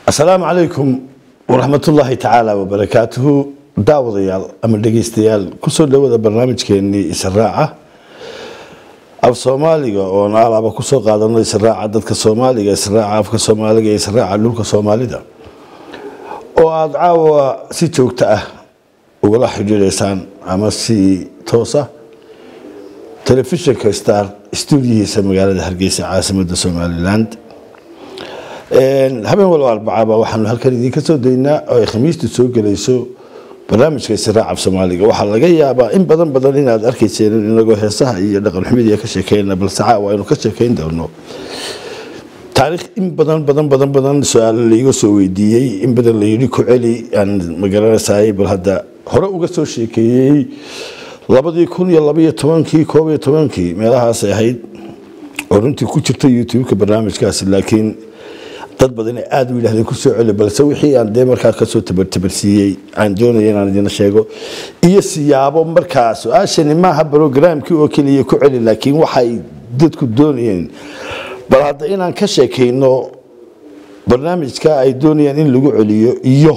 asalaamu calaykum waraxmatullaahi tacaala wabarakaatuhu daawadayaal ama dhegeystayaal kusoo dhawada barnaamijkeenii israaca af soomaaliga oon alaaba kusoo qaadano israaca dadka soomaaliga israaca afka soomaaliga israaca dhulka soomaalida oo aada caawa si joogto ah ugala xidhiidaysaan ama si toosa telefishinka star stuudiyihiisa magaalada hargeysa caasimada somaliland habeen walba arbacaba waxaanu halkan idinka soo daynaa oo ay khamiistu soo gelayso barnaamijka israaca af soomaaliga waxaa laga yaabaa in badan badan inaad arkayseen inagoo heesaha iyo dhaqan xumidii ka sheekeyna balse caawa aynu ka sheekeyn doono taariikh in badan badan badan badan su-aalo laiga soo weydiiyey in badan layidhi ku celi aan magaranaysaay bal hadda hore uga soo sheekeeyey labadii kun iyo labaiyo tobankii koob iyo tobankii meelahaasay ahayd oo runtii ku jirta youtube-ka barnaamijkaasi laakiin dad badan aada u yidhahdeen kusoo celi balse wixii aan dee markaa kasoo tabartabarsiiyey aan doonaya inaan idina sheego iyo siyaabo markaa su-aashani maaha brogramkii oo keliya ku celi laakiin waxay dadku doonayeen bal hadda inaan ka sheekayno barnaamijka ay doonayaan in lagu celiyo iyo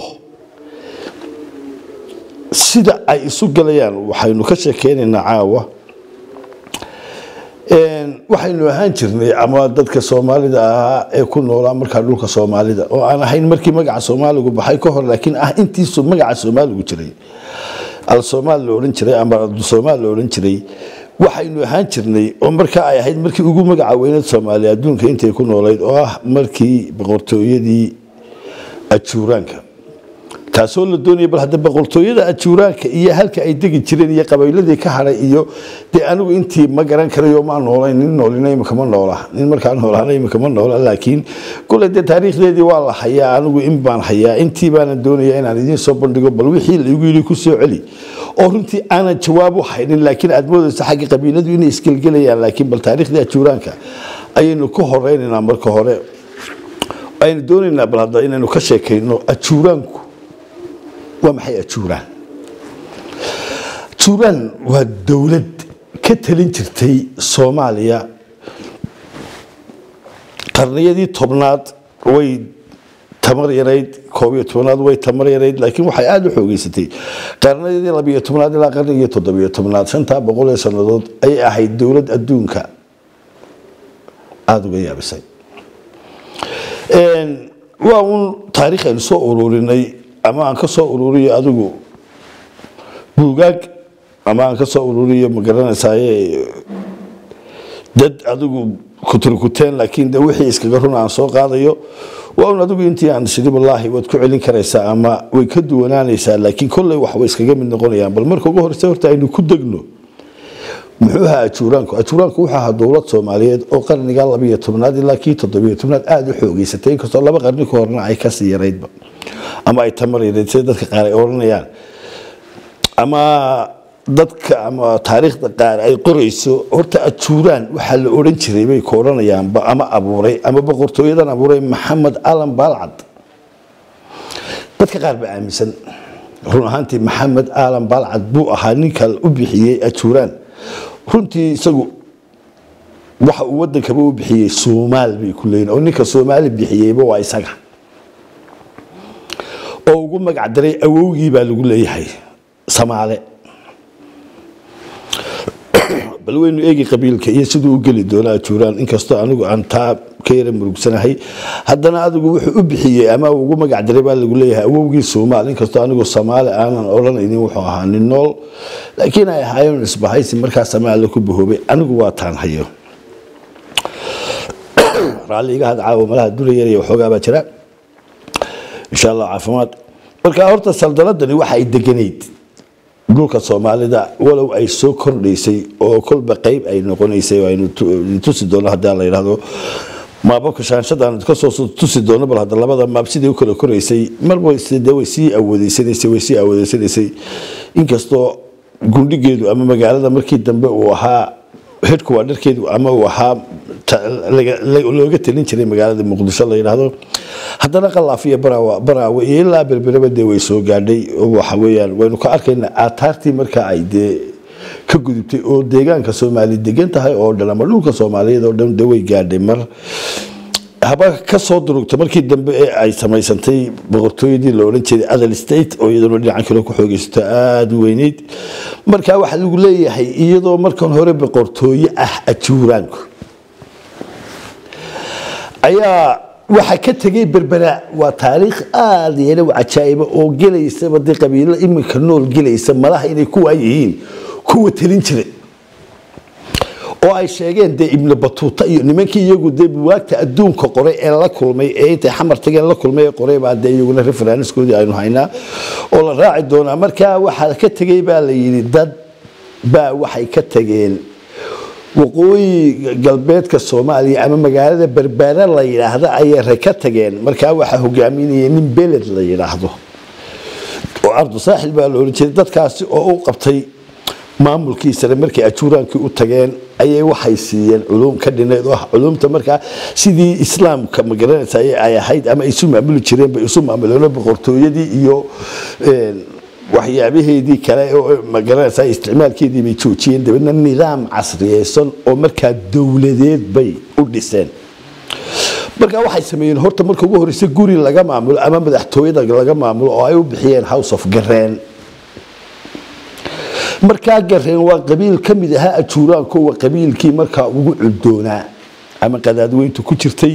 sida ay isu galayaan waxaynu ka sheekeynaynaa caawa waxaynu ahaan jirnay ama dadka soomaalida ahaa ee ku noolaa markaa dhulka soomaalida oo aan ahayn markii magaca soomaaligu baxay ka hor laakiin ah intiisu magaca soomaaligu jiray al-soomaal la odhan jiray ama abdusoomaal la odhan jiray waxaynu ahaan jirnay oo markaa ay ahayd markii ugu magaca weyneed soomaaliya adduunka intay ku noolayd oo ah markii boqortooyadii ajuuraanka taasoo la doonaya bal hadda boqortooyada ajuuraanka iyo halka ay degi jireen iyo qabayladii ka hadhay iyo dee anigu intii ma garan karayo maa noolayn nin noolina imika ma noola nin markaa noolaana imika ma noola laakiin kule dee taariikhdeedii waa la hayaa anigu in baan hayaa intii baana doonaya inaan idiin soo bandhigo bal wixii laigu yidhi ku soo celi oo runtii aanan jawaab u haynin laakiin aad moodaysa xagga qabiiladu inay isgelgelayaan laakiin bal taariikhdii ajuuraanka ayaynu ka horeynaynaa marka hore aynu doonaynaa bal hadda inaynu ka sheekayno ajuuraanku waa maxay ajuuraan ajuuraan waa dowlad ka talin jirtay soomaaliya qarniyadii tobnaad way tamar yarayd koob iyo tobnaad way tamar yarayd laakiin waxay aada u xoogeysatay qarniyadii labiyo tobnaad ilaa qarnigii toddobiyo tobnaad shantaa boqol ee sannadood ayay ahayd dowlad adduunka aada uga yaabisay waa uun taariikh aynu soo ururinay ama aan ka soo ururiyo adigu buugaag ama aan ka soo ururiyo ma garanaysaye dad adigu kuturkuteen laakiin de wixii iskaga run aan soo qaadayo waa un adigu intii aan shidi wallaahi waad ku celin karaysaa ama way ka duwanaanaysaa laakiin kolley wax way iskaga mid noqonayaan bal marka ugu horeysa horta aynu ku degno muxuu ahaa ajuuraanku ajuuraanku wuxuu ahaa dowlad soomaaliyeed oo qarniga labiyo tobnaad ilaa kii toddobiyo tobnaad aada u xoogeysatay inkastoo laba qarni ka horna ay kasii yaraydba ama ay tamar yareyd sida dadka qaar ay odhanayaan ama dadka ama taariikhda qaar ay qorayso horta ajuuraan waxaa la odhan jiray bay ka odhanayaanba ama abuuray ama boqortooyadan abuuray maxamed alan baalcad dadka qaar ba aaminsan run ahaantii maxamed alan baalcad buu ahaa ninka u bixiyey ajuuraan runtii isagu waxa uu wadankaba u bixiyey soomaal bay ku leeyiin oo ninka soomaali bixiyeyba waa isaga oo ugu magac daray awowgii baa lagu leeyahay samaale bal waynu eegi qabiilka iyo siduu u geli doona ajuuraan inkastoo anigu aan taa ka yara murugsanahay haddana adigu wuxuu u bixiyey ama ugu magac daray baa lagu leeyahay awowgii soomaal inkastoo anigu samaale aanan odhanaynin wuxuu ahaa nin nool laakiin ay ahaayeen isbahaysi markaa samaale ku bahoobay anigu waa taan hayo raalli iga had caawa malaha dura yaraya waxoogaa baa jira insha allah caafimaad marka horta saldaladani waxa ay deganayd dhulka soomaalida walow ay soo kordhaysay oo kolba qeyb ay noqonaysay aynu tusi doono haddii la yidhahdo maababka shaanshadaan kasoo tusi doono bal hadda labada maab sidii u kala koraysay marba de way sii awoodeysanaysay way sii awoodeysanaysay inkastoo gundhigeedu ama magaalada markii dambe uu ahaa hedhku waa dharkeedu ama uu ahaa looga talin jiray magaalada muqdisho la yidhaahdo haddana qalaaf iyo baraawe iyo ilaa berbereba dee way soo gaadhay waxa weeyaan waynu ka arkaynaa aataartii markaa ay dee ka gudubtay oo deegaanka soomaali degan tahay oo dhan ama dhulka soomaaliyeed oo dhan de way gaadhay mar haba ka soo durugta markii dambe ee ay samaysantay boqortooyadii la odhan jiray adal state oo iyaduna dhinacan kale ku xoogeysato aada u weyneyd markaa waxaa lagu leeyahay iyadoo markan hore boqortooye ah ajuuraanku ayaa waxa ka tegay berbera waa taariikh aada yeela cajaa'iba oo gelaysaba dee qabiilo iminka nool gelaysa malaha inay kuwaa yihiin kuwa telin jiray oo ay sheegeen dee ibnu batuuta iyo nimankii iyagu dee buwaagta adduunka qoray ee la kulmay ee intay xamar tageen la kulmay ee qoray baa dee iyaguna referenskoodii aynu haynaa oo la raaci doonaa markaa waxaa ka tegey baa la yidhi dad baa waxay ka tageen waqooyi galbeedka soomaaliya ama magaalada berbera la yidhaahdo ayay re ka tageen markaa waxaa hogaaminaya nin beled la yidhaahdo oo ardu saaxil baa la ohan jiray dadkaasi oo u qabtay maamulkiisana markay ajuuraankii u tageen ayay waxay siiyeen culum ka dhineed oo ah culumta markaa sidii islaamka magaranaysa ay ahayd ama isu maamuli jireen bay isu maamuleen boqortooyadii iyo waxyaabaheedii kale oo magaranaysa isticmaalkeedii bay joojiyeen dabeedna nidaam casriyeysan oo markaa dowladeed bay u dhiseen markaa waxay sameeyeen horta marka ugu horeysa guri laga maamulo ama madaxtooyada laga maamulo oo ay u bixiyeen house of gareen markaa gareen waa qabiil ka mid ahaa ajuuraanko waa qabiilkii markaa ugu cuddoonaa ama qadaadweyntu ku jirtay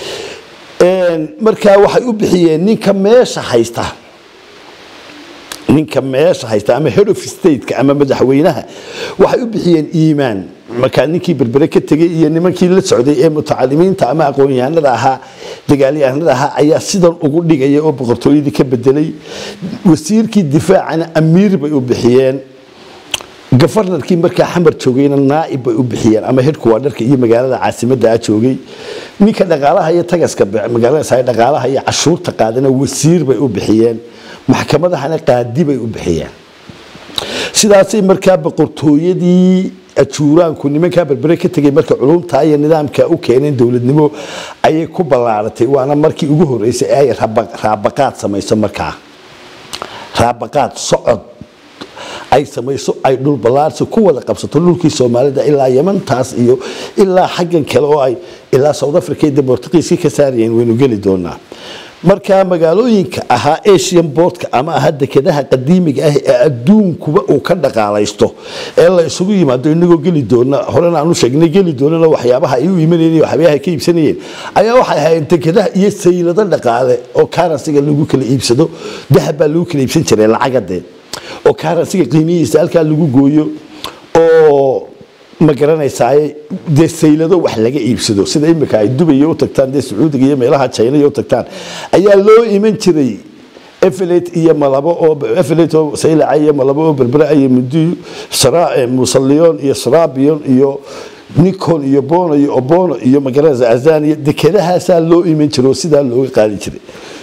markaa waxay u bixiyeen ninka meesha haysta ninka meesha haysta ama head of stateka ama madaxweynaha waxay u bixiyeen iimaan markaa ninkii berbere ka tegey iyo nimankii la socday ee mutacalimiinta ama aqoon-yahanada ahaa dagaalyahanada ahaa ayaa sidan ugu dhigaya oo boqortooyadii ka bedelay wasiirkii difaacana amiir bay u bixiyeen gafarnarkii markaa xamar joogayna naaib bay u bixiyeen ama hedhkuwaadharka iyo magaalada caasimada a joogay ninka dhaqaalaha iyo tagaska magaalada dhaqaalaha iyo cashuurta qaadana wasiir bay u bixiyeen maxkamadahana qaadi bay u bixiyeen sidaasay markaa boqortooyadii ajuuraanku nimankaa berbere ka tegay marka culumtaa iyo nidaamka u keeneen dowladnimo ayay ku ballaaratay waana markii ugu horeysay ee ay raabaqaad samayso markaa raabaqaad socod ay samayso ay dhul ballaarsi ku wada qabsato dhulkii soomaalida ilaa yemantaas iyo ilaa xaggan kale oo ay ilaa south africa iyo bortugiiska ka saarayeen waynu geli doonaa markaa magaalooyinka ahaa asian boardka ama ahaa dekedaha qadiimiga ah ee adduunkuba uu ka dhaqaalaysto ee la isugu yimaado inagoo geli doona horena aanu sheegnay geli doonana waxyaabaha ay u imanayeen waxyaabaha ay ka iibsanayeen ayaa waxay ahaayeen dekedaha iyo saylado dhaqaale oo karansiga lagu kala iibsado dahab baa lagu kala iibsan jiray lacagadee oo karansiga qiimihiisa halkaa lagu gooyo oo ma garanaysaa dee saylado wax laga iibsado sida imika ay dubay u tagtaan dee sacuudiga iyo meelaha china u tagtaan ayaa loo iman jiray efelet iyo malabo oo efelet oo saylaca iyo malabo oo berbera iyo mudu musalliyon iyo srabiyon iyo nikon iyo bono iyo obono iyo magaranaysa azania dekedahaasaa loo iman jiray oo sidaa looga qaadi jiray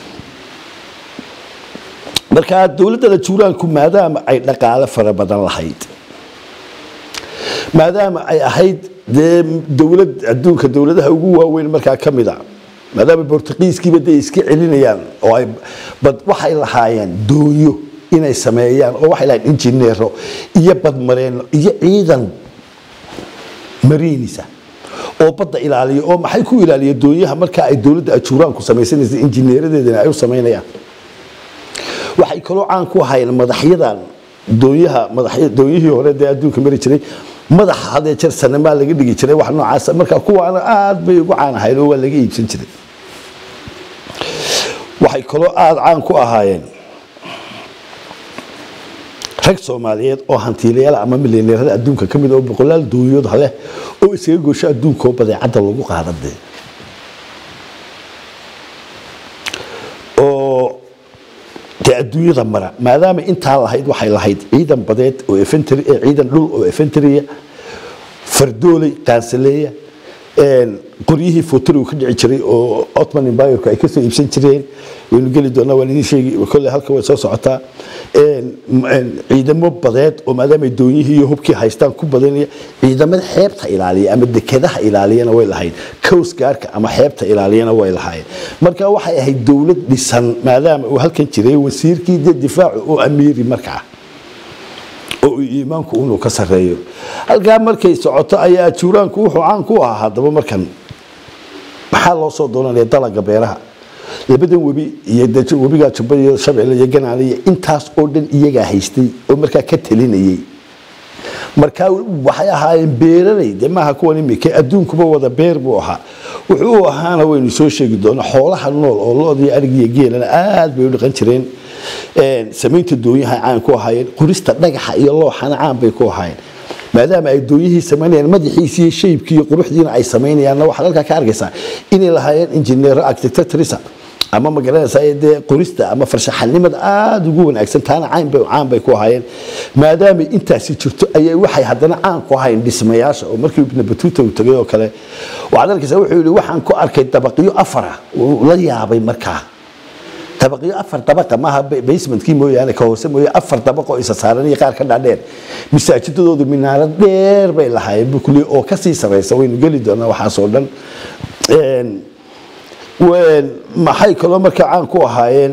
markaa dowladda juuraanku maadaama ay dhaqaale fara badan lahayd maadaama ay ahayd dee dowlad adduunka dowladaha ugu waaweyn markaa ka mid a maadaama bortugiiskiiba dee iska celinayaan oo ay bad waxay lahaayeen doonyo inay sameeyaan oo waxay lahayn injineero iyo badmareenno iyo ciidan mariinisa oo badda ilaaliya oo maxay ku ilaaliya doonyaha markaa ay dowladda ajuuraanku samaysanaysa injineeradeedana ay u samaynayaan waxay kaloo caan ku ahaayeen madaxyadan doonyaha doonyihii hore dee adduunka mari jiray madaxa hadee jeer sanamaa laga dhigi jiray wax noocaas marka kuwaana aad bay ugu caan ahayn oo waa laga iibsan jiray waxay kaloo aada caan ku ahaayeen rag soomaaliyeed oo hantiilayaal ama milyaneerada adduunka ka mid oo boqolaal doonyood haleh oo iskaga goosho adduunka oo badeecadda lagu qaadadee oo dee adduunyada mara maadaama intaa lahayd waxay lahayd ciidan badeed oo efentry ee ciidan dhul oo efentrya fardooley qaansaleeya qoryihii fotorigu ka dhici jiray oo otman empireku ay kasoo iibsan jireen waynu geli doonaa waan idiin sheegi kolle halka way soo socotaa ciidamo badeed oo maadaama doonyihii iyo hubkii haystaan ku badanaya ciidamada xeebta ilaaliya ama dekedaha ilaaliyana way lahayd coast gaarka ama xeebta ilaaliyana way lahaayeen marka waxay ahayd dowlad dhisan maadaama uu halkan jiray wasiirkii de difaacu oo amiiri markaa oo iimaanku inuu ka sareeyo halkaa markay socoto ayaa juuraanku wuxuu caan ku ahaa haddaba markan maxaa loo soo doonanaya dalaga beeraha labadan webi iyo de- webiga jubba iyo shabeelle iyo ganaale iyo intaas oo dhan iyagaa haystay oo markaa ka talinayay markaa waxay ahaayeen beeraley de maaha kuwan imika adduunkuba wada beer buu ahaa wuxuu u ahaana waynu soo sheegi doonaa xoolaha nool oo loodii arigiyo geelana aad bay u dhaqan jireen Een, samaynta doonyaha caan ku ahaayeen qorista dhagaxa iyo looxana caan bay ku ahaayeen maadaama ay doonyihii samaynayaan madaxiisi iyo shaybkii iyo quruxdiina ay samaynayaanna waxaad halkaa ka arkaysaa inay lahaayeen injineero architecturisa ama magaranaysaa dee qorista ama farshaxanimada aada ugu wanaagsan taana caan bay caan bay ku ahaayeen maadaama intaasi jirto ayay waxay haddana caan ku ahaayeen dhismayaasha oo markii ibn batuuta uu tagay oo kale waxaad arkaysaa wuxuu yidhi waxaan ku arkay dabaqyo afara uu la yaabay markaa dabaqyo afar dabaqa maaha ba- basementkii mooyaane ka hoose mooye afar dabaq oo isa saaran iyo qaar ka dhaadheer masaajidadoodu minaarad dheer bay lahaayeen buu kuliya oo kasii saraysa waynu geli doonaa waxaasoo dhan Een, wen- maxay kaloo markaa caan ku ahaayeen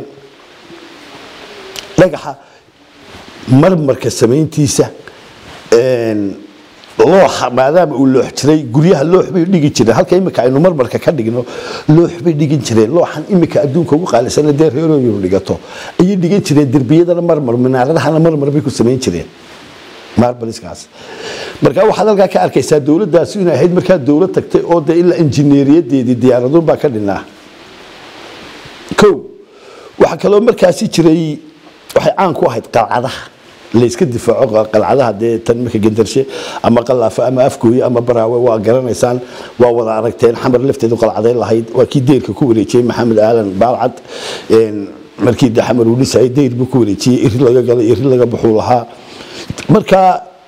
dhagaxa marmarka samayntiisa een, looxa maadaama uu loox jiray guryaha loox bay dhigi jireen halka imika aynu marmarka ka dhigno loox bay dhigin jireen looxan imika adduunka ugu qaalisana dee reerooyinu dhigato ayay dhigan jireen derbiyadana marmar minaaradahana marmar bay ku samayn jireen marbaliskaas marka waxaad halkaa ka arkaysaa dowladdaasi inay ahayd markaa dowlad tagtay oo dee ilaa injineeriyadeedii diyaaraduun baa ka dhinaa kow waxaa kaloo markaasi jiray waxay caan ku ahayd qalcadaha layska difaaco qalcadaha dee tan marka gendarshe ama qalaafo ama afgooye ama baraawe waa garanaysaan waa wada aragteen xamar lafteedu qalcaday lahayd waa kii deyrka ku wareejiyey maxamed aalan baalcad een, markii de xamar uu dhisayay deyr buu ku wareejiyey iri laga galay iri laga buxuu lahaa marka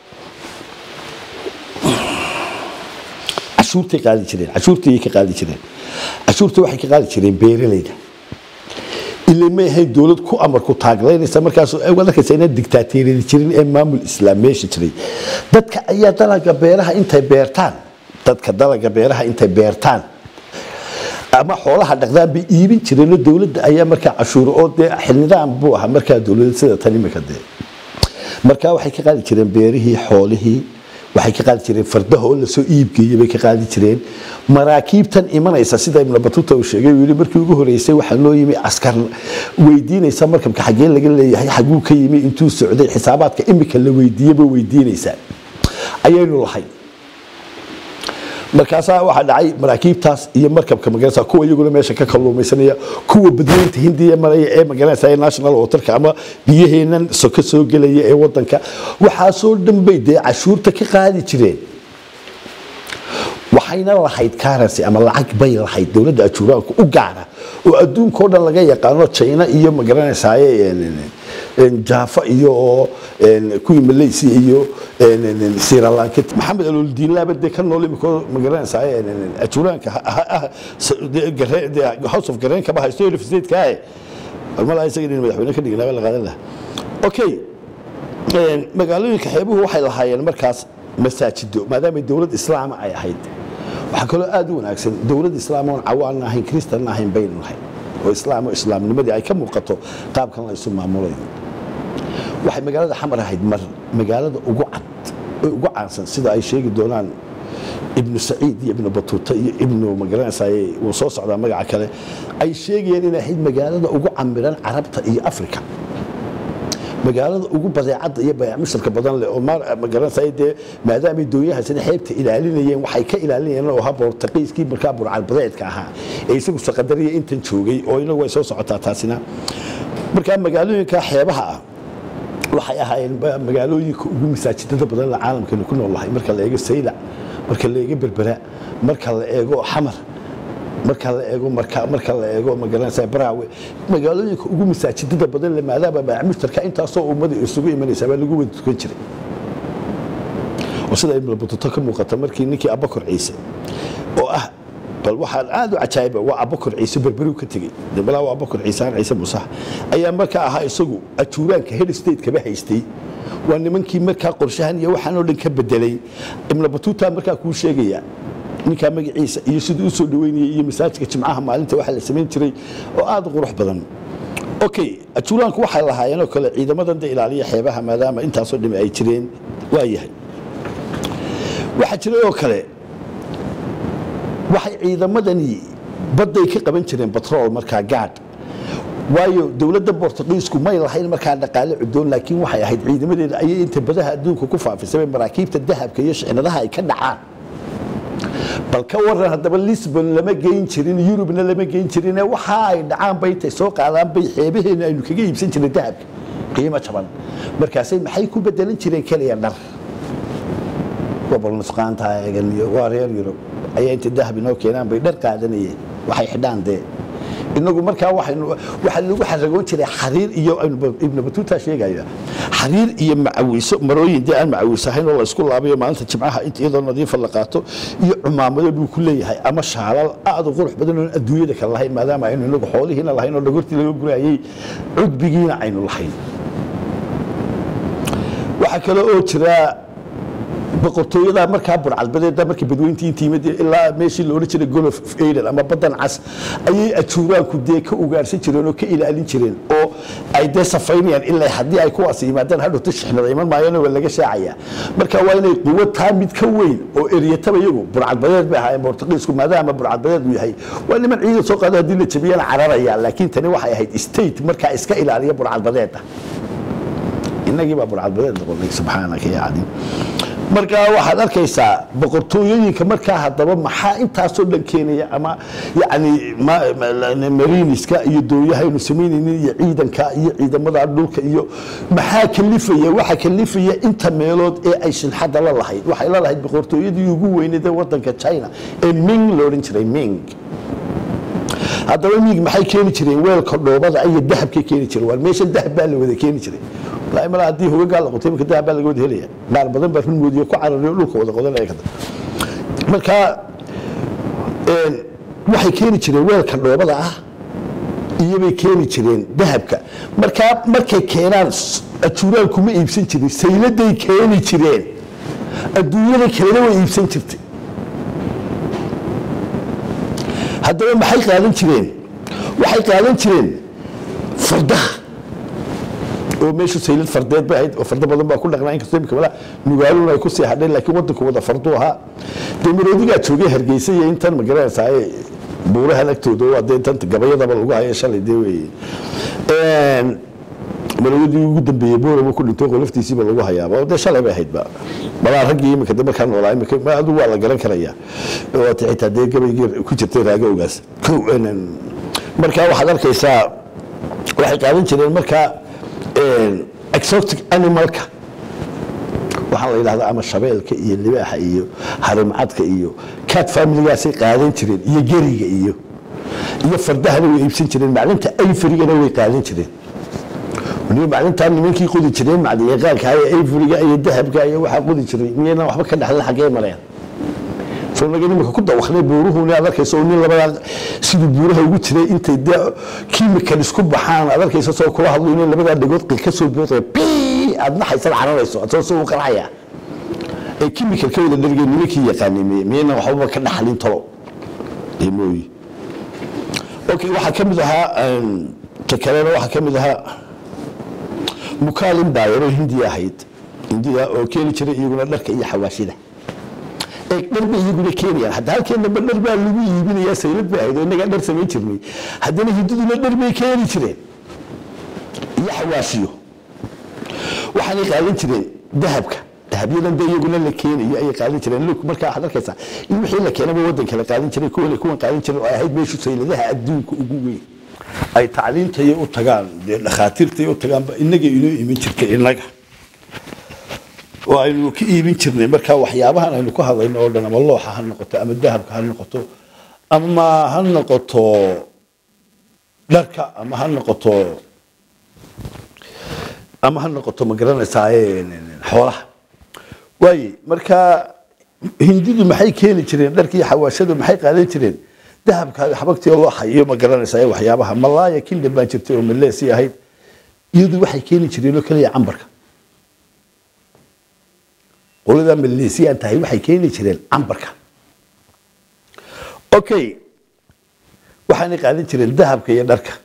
cashuurtay qaadi jireen cashuurtayay ka qaadi jireen cashuurta waxay ka qaadi jireen beeralayda ilaa ma ahayn dowlad ku amar ku taaglaynaysa markaas waad arkaysa inaan digtaateeriyada jirin ee maamul islaam meesha jiray dadka ayaa dalaga beeraha intay beertaan dadka dalaga beeraha intay beertaan ama xoolaha dhaqdaan bay iibin jireenoo dowladda ayaa markaa cashuuro oo dee xilnidaan buu ahaa markaa dowladda sida tan imika dee markaa waxay ka qaadi jireen beerihii xoolihii waxay ka qaadi jireen fardaha oo lasoo iibgeeyey bay ka qaadi jireen maraakiibtan imanaysa sida ibnu batuta uu sheegay uu yidhi markii ugu horeysay waxaa loo yimi askar weydiinaysa markabka xaggee laga leeyahay xaguu ka yimi intuu socday xisaabaadka imika la weydiiyeyba weydiinaysaa ayaynu lahay markaasaa waxaa dhacay maraakiibtaas iyo markabka magaranaysa kuwa iyaguna meesha ka kalluumaysanaya kuwa badweynta hindiya maraya ee magaranaysa ee national waterka ama biyaheenan soka soo gelaya ee wadanka waxaasoo dhan bay dee cashuurta ka qaadi jireen waxayna lahayd currency ama lacag bay lahayd dowladda ajuuraanku u gaara oo adduunkao dhan laga yaqaano china iyo magaranaysaye jaafa iyo oo kuwii malaysia iyo siralanka maxamed aloldiinlaaba dee ka nool imiko magaranaysaye ajuuraanka house of gareenkaba haysto lfstatekaae malaa isaga in madaxweyne ka dhignaaba la qaadan laha okay magaalooyinka xeebuhu waxay lahaayeen markaas masaajido maadaama dowlad islaama ay ahayd waxaa kaloo aad u wanaagsan dowlad islaam oon cawaanna ahayn kristanna ahayn baynu nahay oo islaam oo islaamnimadii ay ka muuqato qaabkan la isu maamulayo waxay magaalada xamar ahayd mar magaalada ugu cad oo ugu caansan sida ay sheegi doonaan ibnu saciid iyo ibnu batuuta iyo ibnu magaranaysaye wuu soo socdaa magaca kale ay sheegayeen inay ahayd magaalada ugu camiran carabta iyo afrika magaalada ugu badeecadda iyo bayaacmushtarka badan leh oo magaranaysa dee maadaamay doonyahaasina xeebta ilaalinayeen waxay ka ilaalinayeen oo ahaa boortaqiiskii markaa burcalbadeedka ahaa ee isagu saqadariya intan joogay oo inagu way soo socotaa taasina markaa magaalooyinka xeebaha ah waxay ahaayeen magaalooyinka ugu masaajidada badan la caalamkeenu ku noolahay marka la eego saylac marka la eego berbera marka la eego xamar marka la eego marka la eego magaranaysa baraawe magaalooyinka ugu masaajidada badan le maadaama baamushtarka intaasoo ummada isugu imanaysa baa lagu wada tukan jiray oo sida ibnu batuta ka muuqata markii ninkii abakor ciise oo ah bal waxaan aad u cajaayiba waa abakor ciise berberiu ka tegey balaa waa abakor ciise aan ciise musax ayaa markaa ahaa isagu ajuuraanka head state kaba haystay waa nimankii markaa qorshahan iyo waxaan oo dhan ka bedelay ibnu batuta markaa kuu sheegaya ninkaa magaciisa iyo siduu usoo dhaweynayay iyo masaajidka jimcaha maalinta waxaa la samayn jiray oo aad u qurux badan okay ajuuraanku waxay lahaayeen oo kale ciidamadan da ilaaliya xeebaha maadaama intaasoo dhimi ay jireen waa yahay waxaa jiray oo kale waxay ciidamadani badday ka qaban jireen batrool markaa gaadh waayo dowladda bortuqiisku may lahayn markaa dhaqaale cudoon laakiin waxay ahayd ciidamadeeda ayay inta badaha adduunka ku faafisay maraakiibta dahabka iyo shixnadaha ay ka dhacaan bal ka waran haddaba lisbon lama geyn jirin yurubna lama geyn jirin waxa ay dhacaan bay intay soo qaadaan bay xeebaheena aynu kaga iibsan jirnay dahabka qiimo jaban markaasay maxay ku bedelan jireen keliya dhar gobol nusqaanta eegan iyo waa reer yurub ayaa inta dahab inoo keenaan bay dhar qaadanayeen waxay xidhaan dee inagu markaa waxaynu waxaa lagu xaragoon jiray xariir iyo ibnu batuuta sheegaya xariir iyo macawiso marooyin dee aan macawiso ahayn oo la isku laabayo maalinta jimcaha inta iyadoo nadiifa la qaato iyo cumaamado buu ku leeyahay ama shaalal aad u qurux badan oon adduunyada kale lahayn maadaama aynu inagu xoolihiina lahayn oo dhagortii laga gurayay cudbigiina aynu lahayn waxaa kale oo jira boqortooyada markaa burcadbadeeda markii badweyntii intiimad ilaa meeshii la odhan jiray golof aden ama badan cas ayay ajuuraanku dee ka ugaarsan jireen oo ka ilaalin jireen oo ay dee safaynayaan ilaa haddii ay kuwaas yimaadaan hadhowta shixnada iman maayana waa laga shaacaya marka waa inay quwo taa mid ka weyn oo eryataba iyagu burcadbadeed bay ahaayeen bortuqiisku maadaama burcadbadeed uu yahay waa niman ciidan soo qaado haddii la jabiyana cararaya laakiin tani waxay ahayd state markaa iska ilaaliya burcadbadeeda inagii baa burcadbadeed noqonay subxaanaka ya cadiim marka waxaad arkaysaa boqortooyooyinka markaa haddaba maxaa intaasoo dhan keenaya ama yani mariniska iyo dooyahaynu samaynaynin iyo ciidanka iyo ciidamada dhulka iyo maxaa kalifaya waxa kalifaya inta meelood ee ay shilxadda la lahayd waxay la lahayd boqortooyadii ugu weyneed ee wadanka china ee ming lo odhan jiray ming haddaba ming maxay keeni jireen weelka dhoobada iyo dahabkay keeni jireen waa meeshan dahab baa la wada keeni jiray mala haddii hogagaa la qotay marka dahab baa laga wada helaya qaar badan baa runmoodiyo ku carariyo dhulka wada qodanaya kada marka waxay keeni jireen weelka dhoobada ah iyobay keeni jireen dahabka markaa markay keenaan ajuuraan kuma iibsan jirin sayladay keeni jireen adduunyada kalena way iibsan jirtay haddaba maxay qaadan jireen waxay qaadan jireen fardaha oo meeshu saylad fardeed bay ahayd oo fardo badan baa ku dhaqnaa inkastoo imika mala nugaaluna ay ku sii hadheen laakiin waddanku wada fardu ahaa dee maroodigaa joogay hargeysa iyo intan ma garanaysaa buurahan agtooda waa dee intan gabayadaba lagu hayo shalay dee weeye maroodii ugu dambeeyey booraba ku dhintay qolaftiisiiba lagu hayaaba dee shalay bay ahaydba malaa raggii imika de markaa noolaa imika adigu waa la garan karaya waata xitaa dee gabaygii ku jirtay raagowgaas markaa waxaad arkaysaa waxay qaadan jireen markaa exotic animalka waxaa la yidhahdaa ama shabeelka iyo libaaxa iyo harimcadka iyo cat familigaasay qaadan jireen iyo geriga iyo iyo fardahana way iibsan jireen maclinta ayfarigana way qaadan jireen maclintaa nimankii qodi jireen macdiyaqaanka iyo ayfuriga iyo dahabka iyo waxaa qodi jiray miyayna waxba ka dhexlan xaggee mareen soo naga nimaka ku dawaknay buuruhuna aad arkaysa oo nin labadaa siduu buuraha ugu jiray intay dee kiimikal isku baxaan aad arkaysa soo kula hadlo inay labadaa dhagood qil ka soo boodaya bii aad naxaysad cararayso adoo soo u qarxaya ee kiimikal ka wada dhargeen nimankii yaqaanay miyayna waxbaba ka dhaxlin talo ee mooyi okay waxaa ka mid ahaa ta kalena waxaa ka mid ahaa mukaalin baayaroo hindiya ahayd hindiya oo keeni jiray iyaguna dharka iyo xawaashida dhar bay iyaguna keenayaan hadda halkeenaba dhar baa lagu iibinayaa saylad bay ahayd oo innagaa dhar samayn jirnay haddana hindiduna dhar bay keeni jireen iyo xawaashiyo waxaanay qaadan jireen dahabka dahabyadan de iyaguna la keenayo ayay qaadan jireen luk markaa waxaad arkaysaa in wixii la keenaba waddanka la qaadan jiray kuwan kuwan qaadan jiray oo ay ahayd meeshu sayladaha adduunka ugu weyn ay tacliintaya u tagaan dee dhakhaatiirtay u tagaanba innaga inoo iman jirtay innaga oo aynu ka iibin jirnay markaa waxyaabahan aynu ka hadlayno oo dhan ama looxa ha noqoto ama dahabka ha noqoto ama ha noqoto dharka ama ha noqoto ama ha noqoto ma garanaysaa xoolaha waaye markaa hindidu maxay keeni jireen dharka iyo xawaashadu maxay qaadan jireen dahabka xabagtii looxa iyo ma garanaysaa waxyaabaha malaaya kingdom baan jirtay oo maleesi ahayd iyadu waxay keeni jireen oo kaliya cambarka qolada maleesiyaan tahay waxay keeni jireen cambarka okay waxaanay qaadan jireen dahabka iyo dharka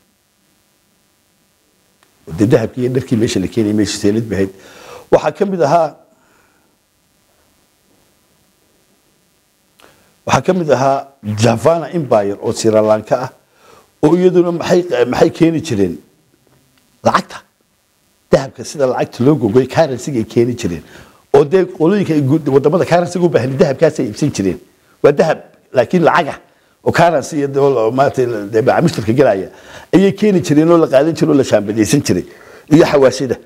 de dahabka iyo dharkii meesha la keenayay meesha seelid bahayd waxaa ka mid ahaa waxaa ka mid ahaa javana empire oo siralanka ah oo iyaduna maxay maxay keeni jireen lacagta dahabka sida lacagta loo gogoy currency ay keeni jireen oo dee qolooyinka ay guud- wadamada currency u baahan dahabkaas ay iibsan jireen waa dahab laakiin lacaga oo currency iyo dol- maaragtay dee macaamiishtarka galaya ayay keeni jireen oo la qaadan jiray oo la shaambadaysan jiray iyo xawaashida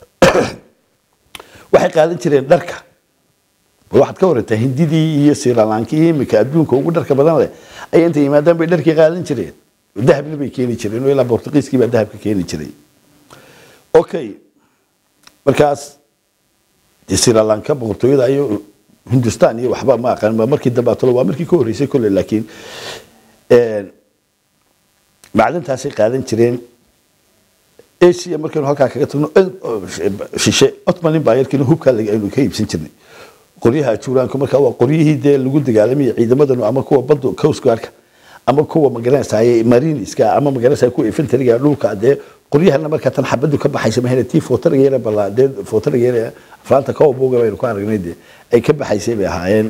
waxay qaadan jireen dharka bal waxaad ka warantaa hindidii iyo siralankii imika adduunka ugu dharka badan leh ay inta yimaadaan bay dharkii qaadan jireen dahabna bay keeni jireen oo ilaa bortugiiskii baa dahabka keeni jiray okay markaas dee siralanka boqortooyada iyo hindustan iyo waxba ma aqaan ma markii dambe atolo waa markii ka horreysay kolle laakiin een, macdantaasay qaadan jireen asia markaynu halkaa kaga tagno eh, shishe ottoman empire-kiina hubkaa laga- aynu ka iibsan jirnay qoryaha ajuuraanku markaa waa qoryihii dee lagu dagaalamayay ciidamadanu ama kuwa badda coast guardka ama kuwa magaranaysaay mariniska ama magaranaysaay kuwa infantryga dhulka dee qoryahana markaa tan xabadu ka baxaysa mahayna tii footarageena bala dee footarageena aflaanta cowboga baynu ku aragnay dee ay ka baxaysay bay ahaayeen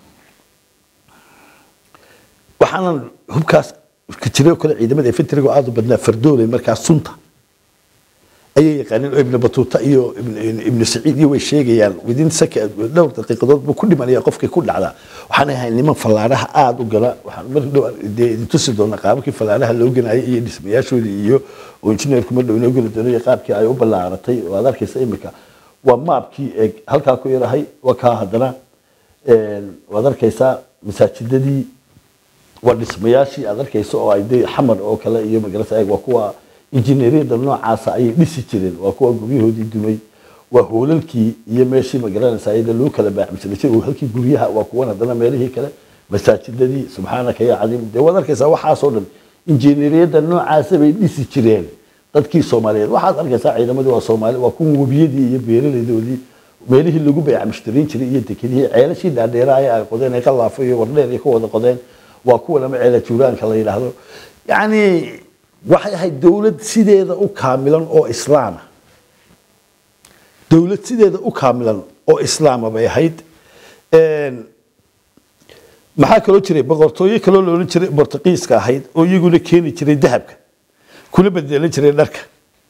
waxaanan hubkaas ka jiray oo kale ciidamada infantryga oo aad u badnaa fardoolay markaa sunta ayay yaqaaneen oo ibn batuuta iyo ibn- ibn saciid iyo way sheegayaan within sec- dhowr daqiiqadood buu ku dhimanaya qofkii ku dhacda waxaan ahay niman fallaaraha aada u gala waxaan mar dhow dee idin tusi doona qaababkii fallaaraha loo ganayay iyo dhismayaashoodii iyo oo injineerku mar dhow inoo geli doono iyo qaabkii ay u ballaaratay oo aad arkaysa imika waa maabkii eeg halkaa ku yarahay waa kaa haddana een, waad arkaysaa masaajidadii waa dhismayaashii aad arkayso oo ay dee xamar oo kale iyo magarasa eeg waa kuwa injineeriyada noocaasa ayay dhisi jireen waa kuwa guryahoodii dumay waa hoolalkii iyo meeshii magaranaysa iyada loo kala baaxmsanay oo halkii guryaha waa kuwan haddana meelihii kale masaajidadii subxaanaka ya cadiim dee waad arkaysaa waxaasoo dhan injineeriyada noocaasa bay dhisi jireen dadkii soomaaliyeed waxaad arkaysaa ciidamadii waa soomaali waa kuwa webiyadii iyo beeraleydoodii meelihii lagu bayca mushtariin jiray iyo dekedihii ceelashii dhaadheeraaya ay qodeen ay qalaafo iyo wardheer ay ka wada qodeen waa kuwan ama ceela juuraanka la yidhaahdo yacni waxay ahayd dowlad sideeda u kaamilan oo islaama dowlad sideeda u kaamilan oo islaama bay ahayd Een, maxaa kaloo jiray boqortooyo kaloo la odhan jiray bortuqiiska ahayd oo iyaguna keeni jiray dahabka kuna bedelan jiray dharka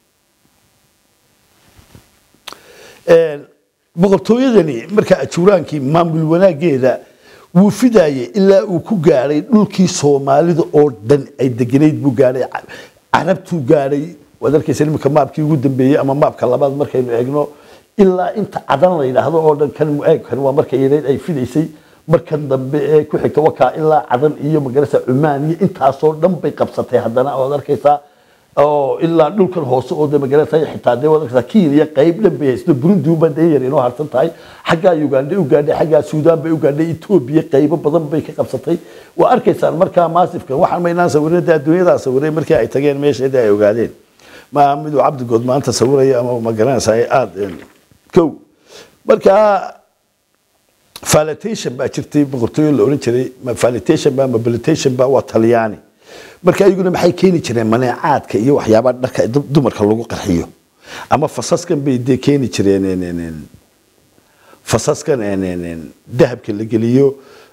Een, boqortooyadani markaa ajuuraankii maamul wanaageeda wuu fidaayay ilaa uu ku gaadhay dhulkii soomaalida oo dhan ay deganayd buu gaadhay Ca- carabtuu gaadhay waad arkaysa iminka maabkii ugu dambeeyey ama maabka labaad markaynu eegno ilaa inta cadan la yidhaahdo oo dhan kan mueeg kan waa marka yareyd ay fidaysay markan dambe ee ku xigta wakaa ilaa cadan iyo magarasa cumaan iyo intaasoo dhan bay qabsatay haddana waad arkaysaa oo ilaa dhulkan hoose oo de magarasa xitaa de waad arkaysaa kiiliya qayb dhan bay haysto burundi unbaa dee yar inoo harsan tahay xaggaa uganda u gaadhay xaggaa suudaan bay u gaadhay etoobiya qaybo badan bay ka qabsatay waa arkaysaan markaa maasifkan waxaan maynaan sawirin de adduunyadaa sawiray markii ay tageen meesheedii ay ogaadeen ma miduu cabdigood maanta sawiraya ama ma garanaysaa aada kow markaa falitation baa jirtay boqortooyo la odhan jiray ma falitation ba mobilitation ba waa talyaani marka iyaguna maxay keeni jireen maneecaadka iyo waxyaabaha dharka du- dumarka lagu qarxiyo ama fasaskan bay dee keeni jireen en- en- en, fasaskan en- en- en, dahabka la geliyo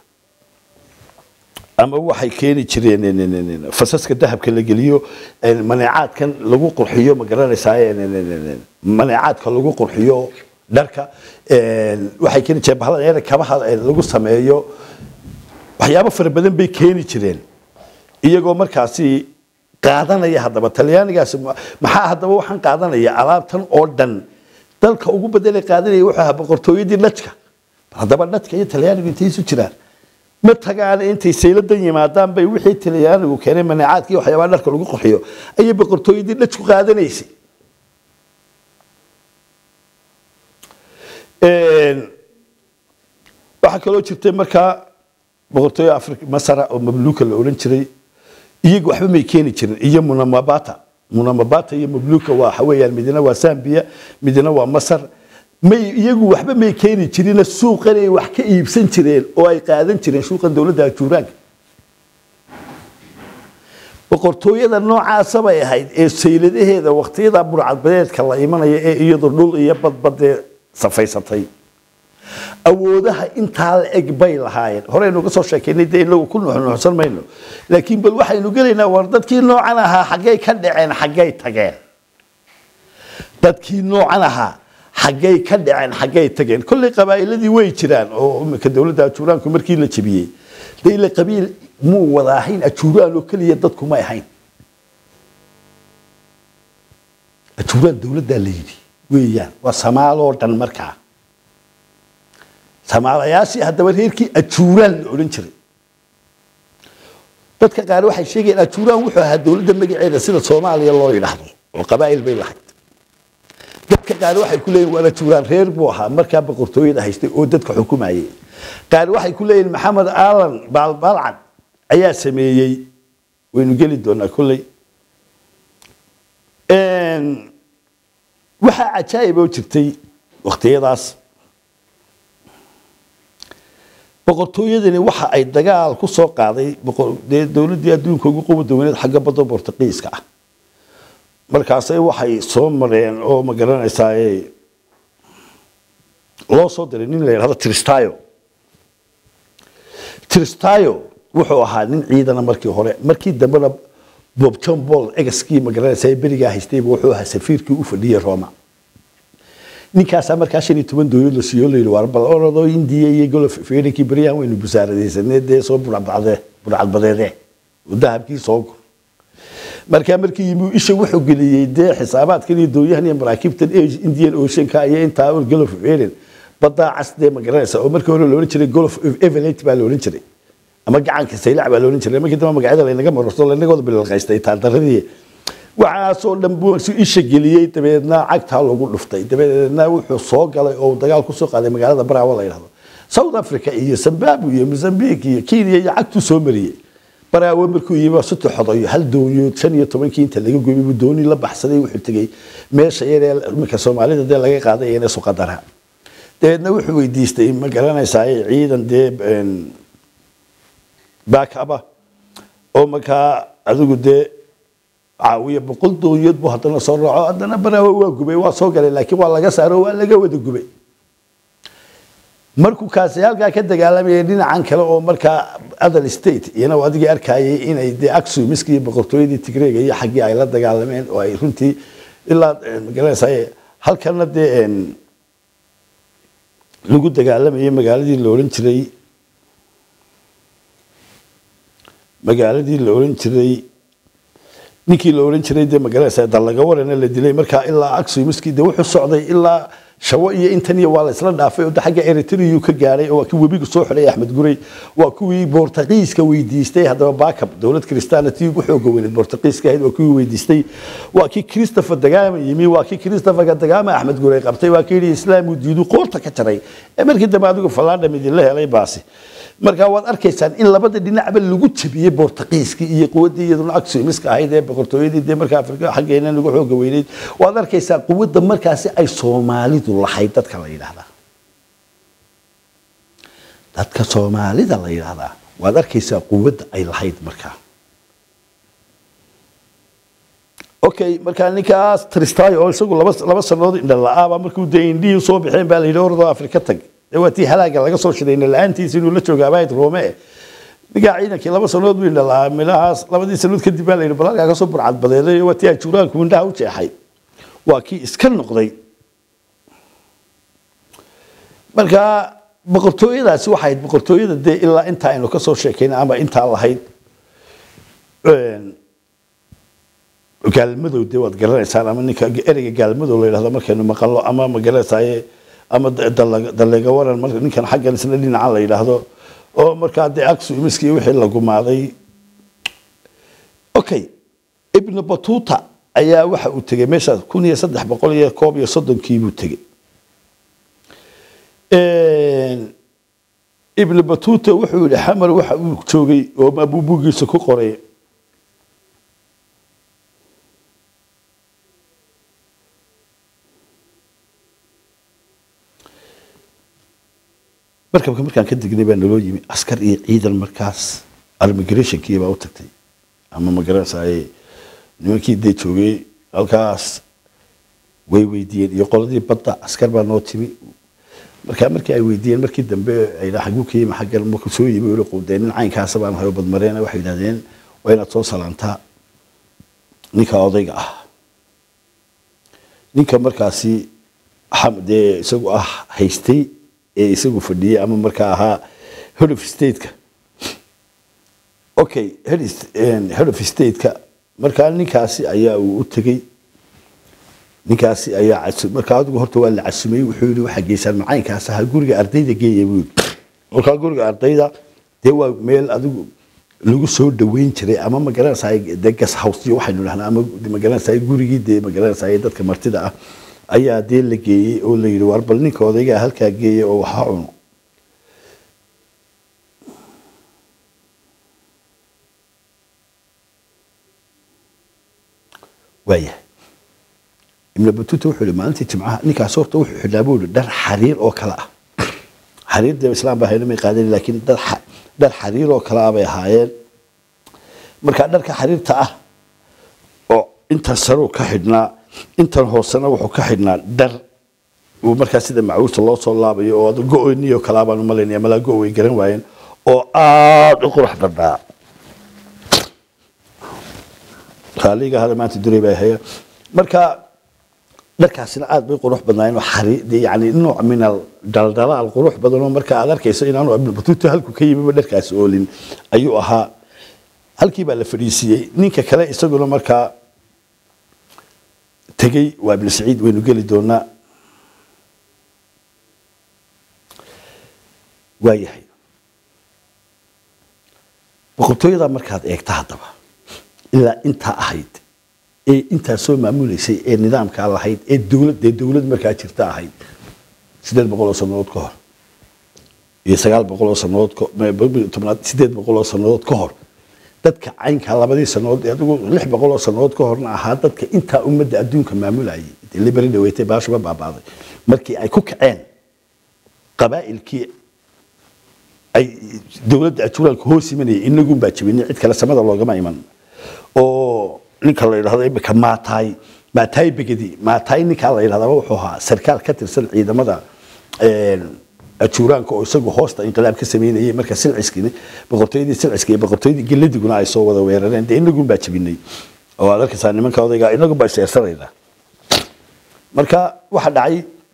ama waxay keeni jireen en- en- en- en, fasaska dahabka la geliyo en, maneecaadkan lagu qurxiyo ma garanaysaa en- en- en- en, maneecaadka lagu qurxiyo dharka en, waxay keeni jireen bahalada yar kabaha en, lagu sameeyo waxyaabo fara badan bay keeni jireen iyagoo markaasi qaadanaya haddaba talyaanigaasi ma- maxaa haddaba waxaan qaadanaya alaabtan oo dhan dalka ugu bedelay qaadanaya wuxuu ahaa boqortooyadii dhajka haddaba dhajka iyo talyaanigu intay isu jiraan ma tagaan intay sayladan yimaadaan bay wixii talyaanigu keenay maneecaadka iyo waxyaabaha dharka lagu qurxiyo ayay boqortooyadii dhajku qaadanaysay Een, waxaa kaloo jirtay markaa boqortooyo afrika masara oo mamluuka la odhan jiray iyagu waxba may keeni jirin iyo munamabata munamabata iyo mamluuka waa waxa weeyaan midna waa zambia midna waa masar may iyagu waxba may keeni jirina suuqan ay wax ka iibsan jireen oo ay qaadan jireen suuqan dowladda ajuuraanka boqortooyada noocaasa bay ahayd ee sayladaheeda waqtiyada burcadbadeedka la imanaya ee iyadu dhul iyo badbadee safaysatay awoodaha intaa la eg bay lahaayeen horeynu ka soo sheekaynay dee inagu ku nuxnuxsan mayno laakiin bal waxaynu gelaynaa war dadkii noocan ahaa xaggay ka dhaceen xaggay tageen dadkii noocan ahaa xaggay ka dhaceen xaggay tageen kolley qabaa'iladii way jiraan oo imika dowladda ajuuraanku markii la jebiyey dee ila qabiil muu wada ahayn ajuuraan oo keliya dadku may ahayn ajuuraan dowladdaa la yidhi weeyaan waa samaaloo dhan markaa samaalayaashii haddaba reerkii ajuuraan la odhan jiray dadka qaar waxay sheegayaan ajuuraan wuxuu ahaa dowladda magaceeda sida soomaaliya loo yidhaahdo oo qabaa'il bay lahayd dadka qaar waxay ku leeyihin waana juuraan reer buu ahaa markaa boqortooyada haystay oo dadka xukumayay qaar waxay ku leeyihin maxamed aalan baalbaalcad ayaa sameeyey waynu geli doonaa kolley waxaa cajaa'ib oo jirtay wakhtiyadaas boqortooyadani waxa ay dagaal ku soo qaaday dee dowladdii adduunka ugu quwada weyneed xagga badda bortuqiiska ah markaasay waxay soo mareen oo ma garanaysaa loo soo diray nin la yidhahdo tristayo tristayo wuxuu ahaa nin ciidana markii hore markii dambena bob john paul egaskii ma garanaysaa berigaa haystayba wuxuu ahaa safiirkii u fadhiyey roma ninkaasaa markaa shan iyo toban dowlad la siiyo layidhi waar bal orodoo indiya iyo golof feerinkii beryahan waynu busaaradaysanee dee soo burcadbacdee burcadbadeedee oo dahabkii soo gur markaa markii yimi isha wuxuu geliyey dee xisaabaadkan iyo dooyahan iyo maraakiibtan indian oceanka iyo intaa golof of eden badaa cas dee ma garanaysa oo markii hore loodhan jiray golof of evelate baa loodhan jiray ama gacanka saylac baa loodhan jiray markii dambe magacyada laynaga marorto laynagooda bililqaystay taandaradii waxaasoo dhan buu isha geliyey dabeedna cagtaa lagu dhuftay dabeedna wuxuu soo galay oo dagaal kusoo qaaday magaalada braawo la yidhahdo south africa iyo zimbabwe iyo mozambique iyo kenya iyo cagtuu soo mariyey baraawe markuu yimi suti xodayo hal dooniyood shan iyo tobankii inta laga goyay buu dooni la baxsaday wuxuu tegey meesha yaree iminka soomaalida dee laga qaaday ee suqadara dabeedna wuxuu weydiistay ma garanaysaa ciidan dee baakaba oo markaa adigu dee caawiya boqol dooniyood buu haddana soo raaco haddana baraawe waa gubay waa soo galay laakiin waa laga saaro waa laga wada gubay markuu kaasi halkaa ka dagaalamayay dhinacan kale oo markaa other state iyana adigii arkayay inay dee axumiski iyo boqortooyadii tigreega iyo xaggii ay la dagaalameen oo ay runtii ilaa magaranaysaa halkana dee lagu dagaalamayay magaaladii la odhan jiray magaaladii la odhan jiray ninkii la odhan jiray dee magaranaysaa dallaga warana la dilay markaa ilaa axumiski dee wuxuu socday ilaa shawo iyo intan iyo waa la isla dhaafay oo xagga eritreyu ka gaadhay oo waa kii webiga soo xidhay axmed gurey waa kuwii bortuqiiska weydiistay haddaba baakab dowlad kristaanatii ugu xooga weyneed bortuqiiska ahayd waa kuwii weydiistay waa kii christopher dagaama yimi waa kii christopher dagaama axmed gurey qabtay waa kii yidhi islaam uu diidu qoorta ka jaray ee markii dambe adigu fallaadham idinla helay baasi marka waad arkaysaan in labada dhinacba lagu jabiyey bortuqiiskii iyo quwaddii iyaduna axumiska ahayd ee boqortooyadii dee markaa afrika xaggeena lagu xooga weyneyd waad arkaysaa quwadda markaasi ay soomaalidu lahayd dadka la yidhaahdaa dadka soomaalida la yidhaahdaa waad arkaysaa quwadda ay lahayd markaa okay markaa ninkaas tristayo oo isagu laba laba sanood indha la-aaba markuu dee indhihii soo baxeen baa la yidhi ordoo afrika tag dee waa tii halaaga laga soo shiday la-aantiisa inuu la jooga abayd roome ninkaa ciidankii laba sanood buu indha la-aa milahaas labadii sanood kadib baa la yidhi bal halkaa kasoo burcadbadeeday waa tii ajuuraanku indhaha u jeexay waa kii iska noqday marka boqortooyadaasi waxay ahayd boqortooyada dee ilaa intaa aynu kasoo sheekayna ama intaa lahayd gaalmadow dee waad garanaysaan ama ninka ereyga gaalmadow la yidhahdo markaynu maqalno ama ma garanaysaye ama daleega waran marka ninkan xaggan isna dhinacan la yidhaahdo oo markaa dee aksu imiskii wixii la gumaaday okay ibnu batuta ayaa waxa uu tegey meeshaas kun iyo saddex boqol iyo koob iyo soddonkii buu tegey ibnu batuta wuxuu yihi xamar waxa uu joogay oo mabuubugiisa ku qoray markabka markaan ka degnay baa naloo yimi askar iyo ciidan markaas armigrationkii baa u tagtay ama magaranaysaay nimankii dee joogay halkaas way weydiiyeen iyo qoladii badda askar baa noo timi markaa markii ay weydiiyeen markii dambe ay xaguu ka yimi xaggan markuu soo yimi uli quudeen nin caynkaasa baan hayo badmareena waxay yidhahdeen waa inaad soo salaantaa ninka odayga ah ninka markaasi dee isagu ah haystay ee isagu fadhiyey ama markaa ahaa head of stateka okay head of stateka markaa ninkaasi ayaa uu u tegey ninkaasi ayaa markaa adigu horta waa la casumay wuxuu yidhi waxaa geysaan macaynkaas ahaa guriga ardayda geeya buu yidhi markaa guriga ardayda dee waa meel adigu lagu soo dhaweyn jiray ama magaranaysaay dee gas house iyo waxaynu dhahnaa ama magaranaysaay gurigii dee magaranaysaay dadka martida ah ayaa dee la geeyey oo la yidhi war bal ninka odaygaa halkaa geeya oo waxa cuno waayahay ibn batuta wuxuu yihi maalintii jimcaha ninkaas horta wuxuu xidhnaa buu yihi dhar xariir oo kale ah xariir dee islaam baa hayna may qaadan laakiin dhar dhar xariir oo kale ah bay ahaayeen marka dharka xariirta ah oo intan saruu ka xidhnaa intan hoosena wuxuu ka xidhnaa dhar uu markaa sida macuusta loo soo laabayo oo go-oyniyo kalaa baan umalaynaya malaa go way garan waayeen oo aada u qurux badnaa raaliga hada maanta duray baa haya marka dharkaasina aad bay qurux badnaayeen xari yani nooc min al daldalaal qurux badan oo marka aad arkayso inaanu ibn batuuta halku ka yimiba dharkaasi oolin ayuu ahaa halkii baa la fadhiisiiyey ninka kale isaguna markaa tegey waa ibn saciid waynu geli doonaa waayahay boqortooyada markaad eegta haddaba ilaa intaa ahayd ee intaa soo maamuleysay ee nidaamkaa lahayd ee dowlad dee dowlad markaa jirta ahayd sideed boqol oo sanadood ka hor iyo sagaal boqol oo sanadood tobnaad sideed boqol oo sanadood ka hor dadka caynkaa labadii sanadood adigu lix boqol oo sanadood ka horna ahaa dadka intaa ummadda adduunka maamulayay dee liberi dhaweetay baashuba baabaaday markii ay ku kaceen qabaa'ilkii ay dowladda ajuraalka hoos imanayay inagun baa jabinay cid kale samada loogama iman oo ninka la yidhahdo imika maataay maataay begedi maataay ninkaa la yidhahdaa wuxuu ahaa sarkaal ka tirsan ciidamada ajuuraanka oo isagu hoosta inqilaab ka sameynayay marka silciskini boqortooyadii silciska iyo boqortooyadii geladiguna ay soo wada weerareen dee inagun baa jabinay oo aad arkaysaa nimanka odayga inagun baa iseersanaynaa marka waxa dhacay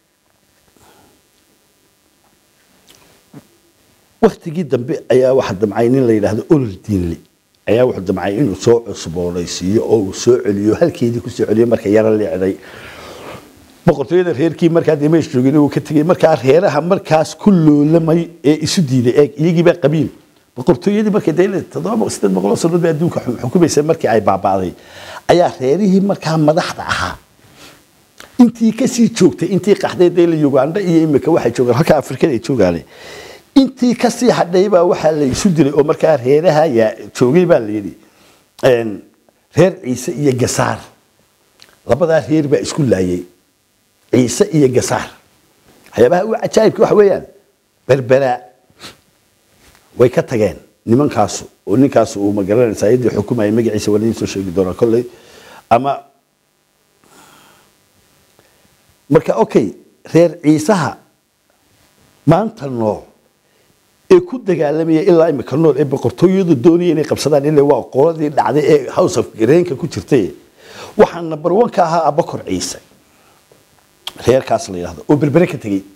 waktigii dambe ayaa waxa damcay nin la yidhaahdo olol diinli ayaa wuxuu damcay inuu soo cusboonaysiiyo oo uu soo celiyo halkeedii kusoo celiyo marka yaro leecday boqortooyada reerkii markaa dee meesh joogin uu ka tegey markaa reeraha markaas ku loolamay ee isu diiday eeg iyagiibaa qabiil boqortooyadii markay dee toddoba sideed boqol oo sanood bay adduunka xukumaysa markii ay baaba'day ayaa reerihii markaa madaxda ahaa intii kasii joogtay intii qaxday dee la uganda iyo imika waxay joogaan halka afrikada ay joogaane intii kasii hadhay baa waxaa la isu dilay oo markaa reeraha yaa joogay baa la yidhi reer ciise iyo gasaar labadaa reer baa isku laayay ciise iyo gasaar waxyaabaha u cajaa'ibka waxa weeyaan berberaa way ka tageen nimankaasu oo ninkaasu uu magaranaysaa yadii xukumaya magaciisa waa laydin soo sheegi doonaa kolley ama marka okay reer ciisaha maanta nool ee ku dagaalamaya ilaa imika nool ee boqortooyadu doonaya inay qabsadaan ilaa waa qoladii dhacday ee house of greenka ku jirtay waxaa number one ka ahaa abakor ciise reerkaas la yidhahdo oo berbere ka tegey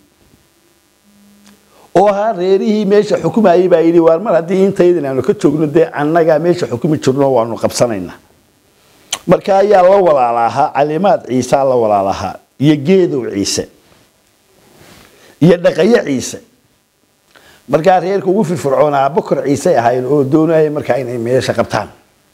oo ahaa reerihii meesha xukumayay baa yidhi waar mar haddii intaydan aanu ka joogno dee annagaa meesha xukumi jirno waanu qabsanaynaa marka ayaa la walaalahaa calimaad ciisaa la walaalahaa iyo geedow ciise iyo dhaqayo ciise markaa reerka ugu firfircoonaa bokor ciise ahayn oo doonaya markaa inay meesha qabtaan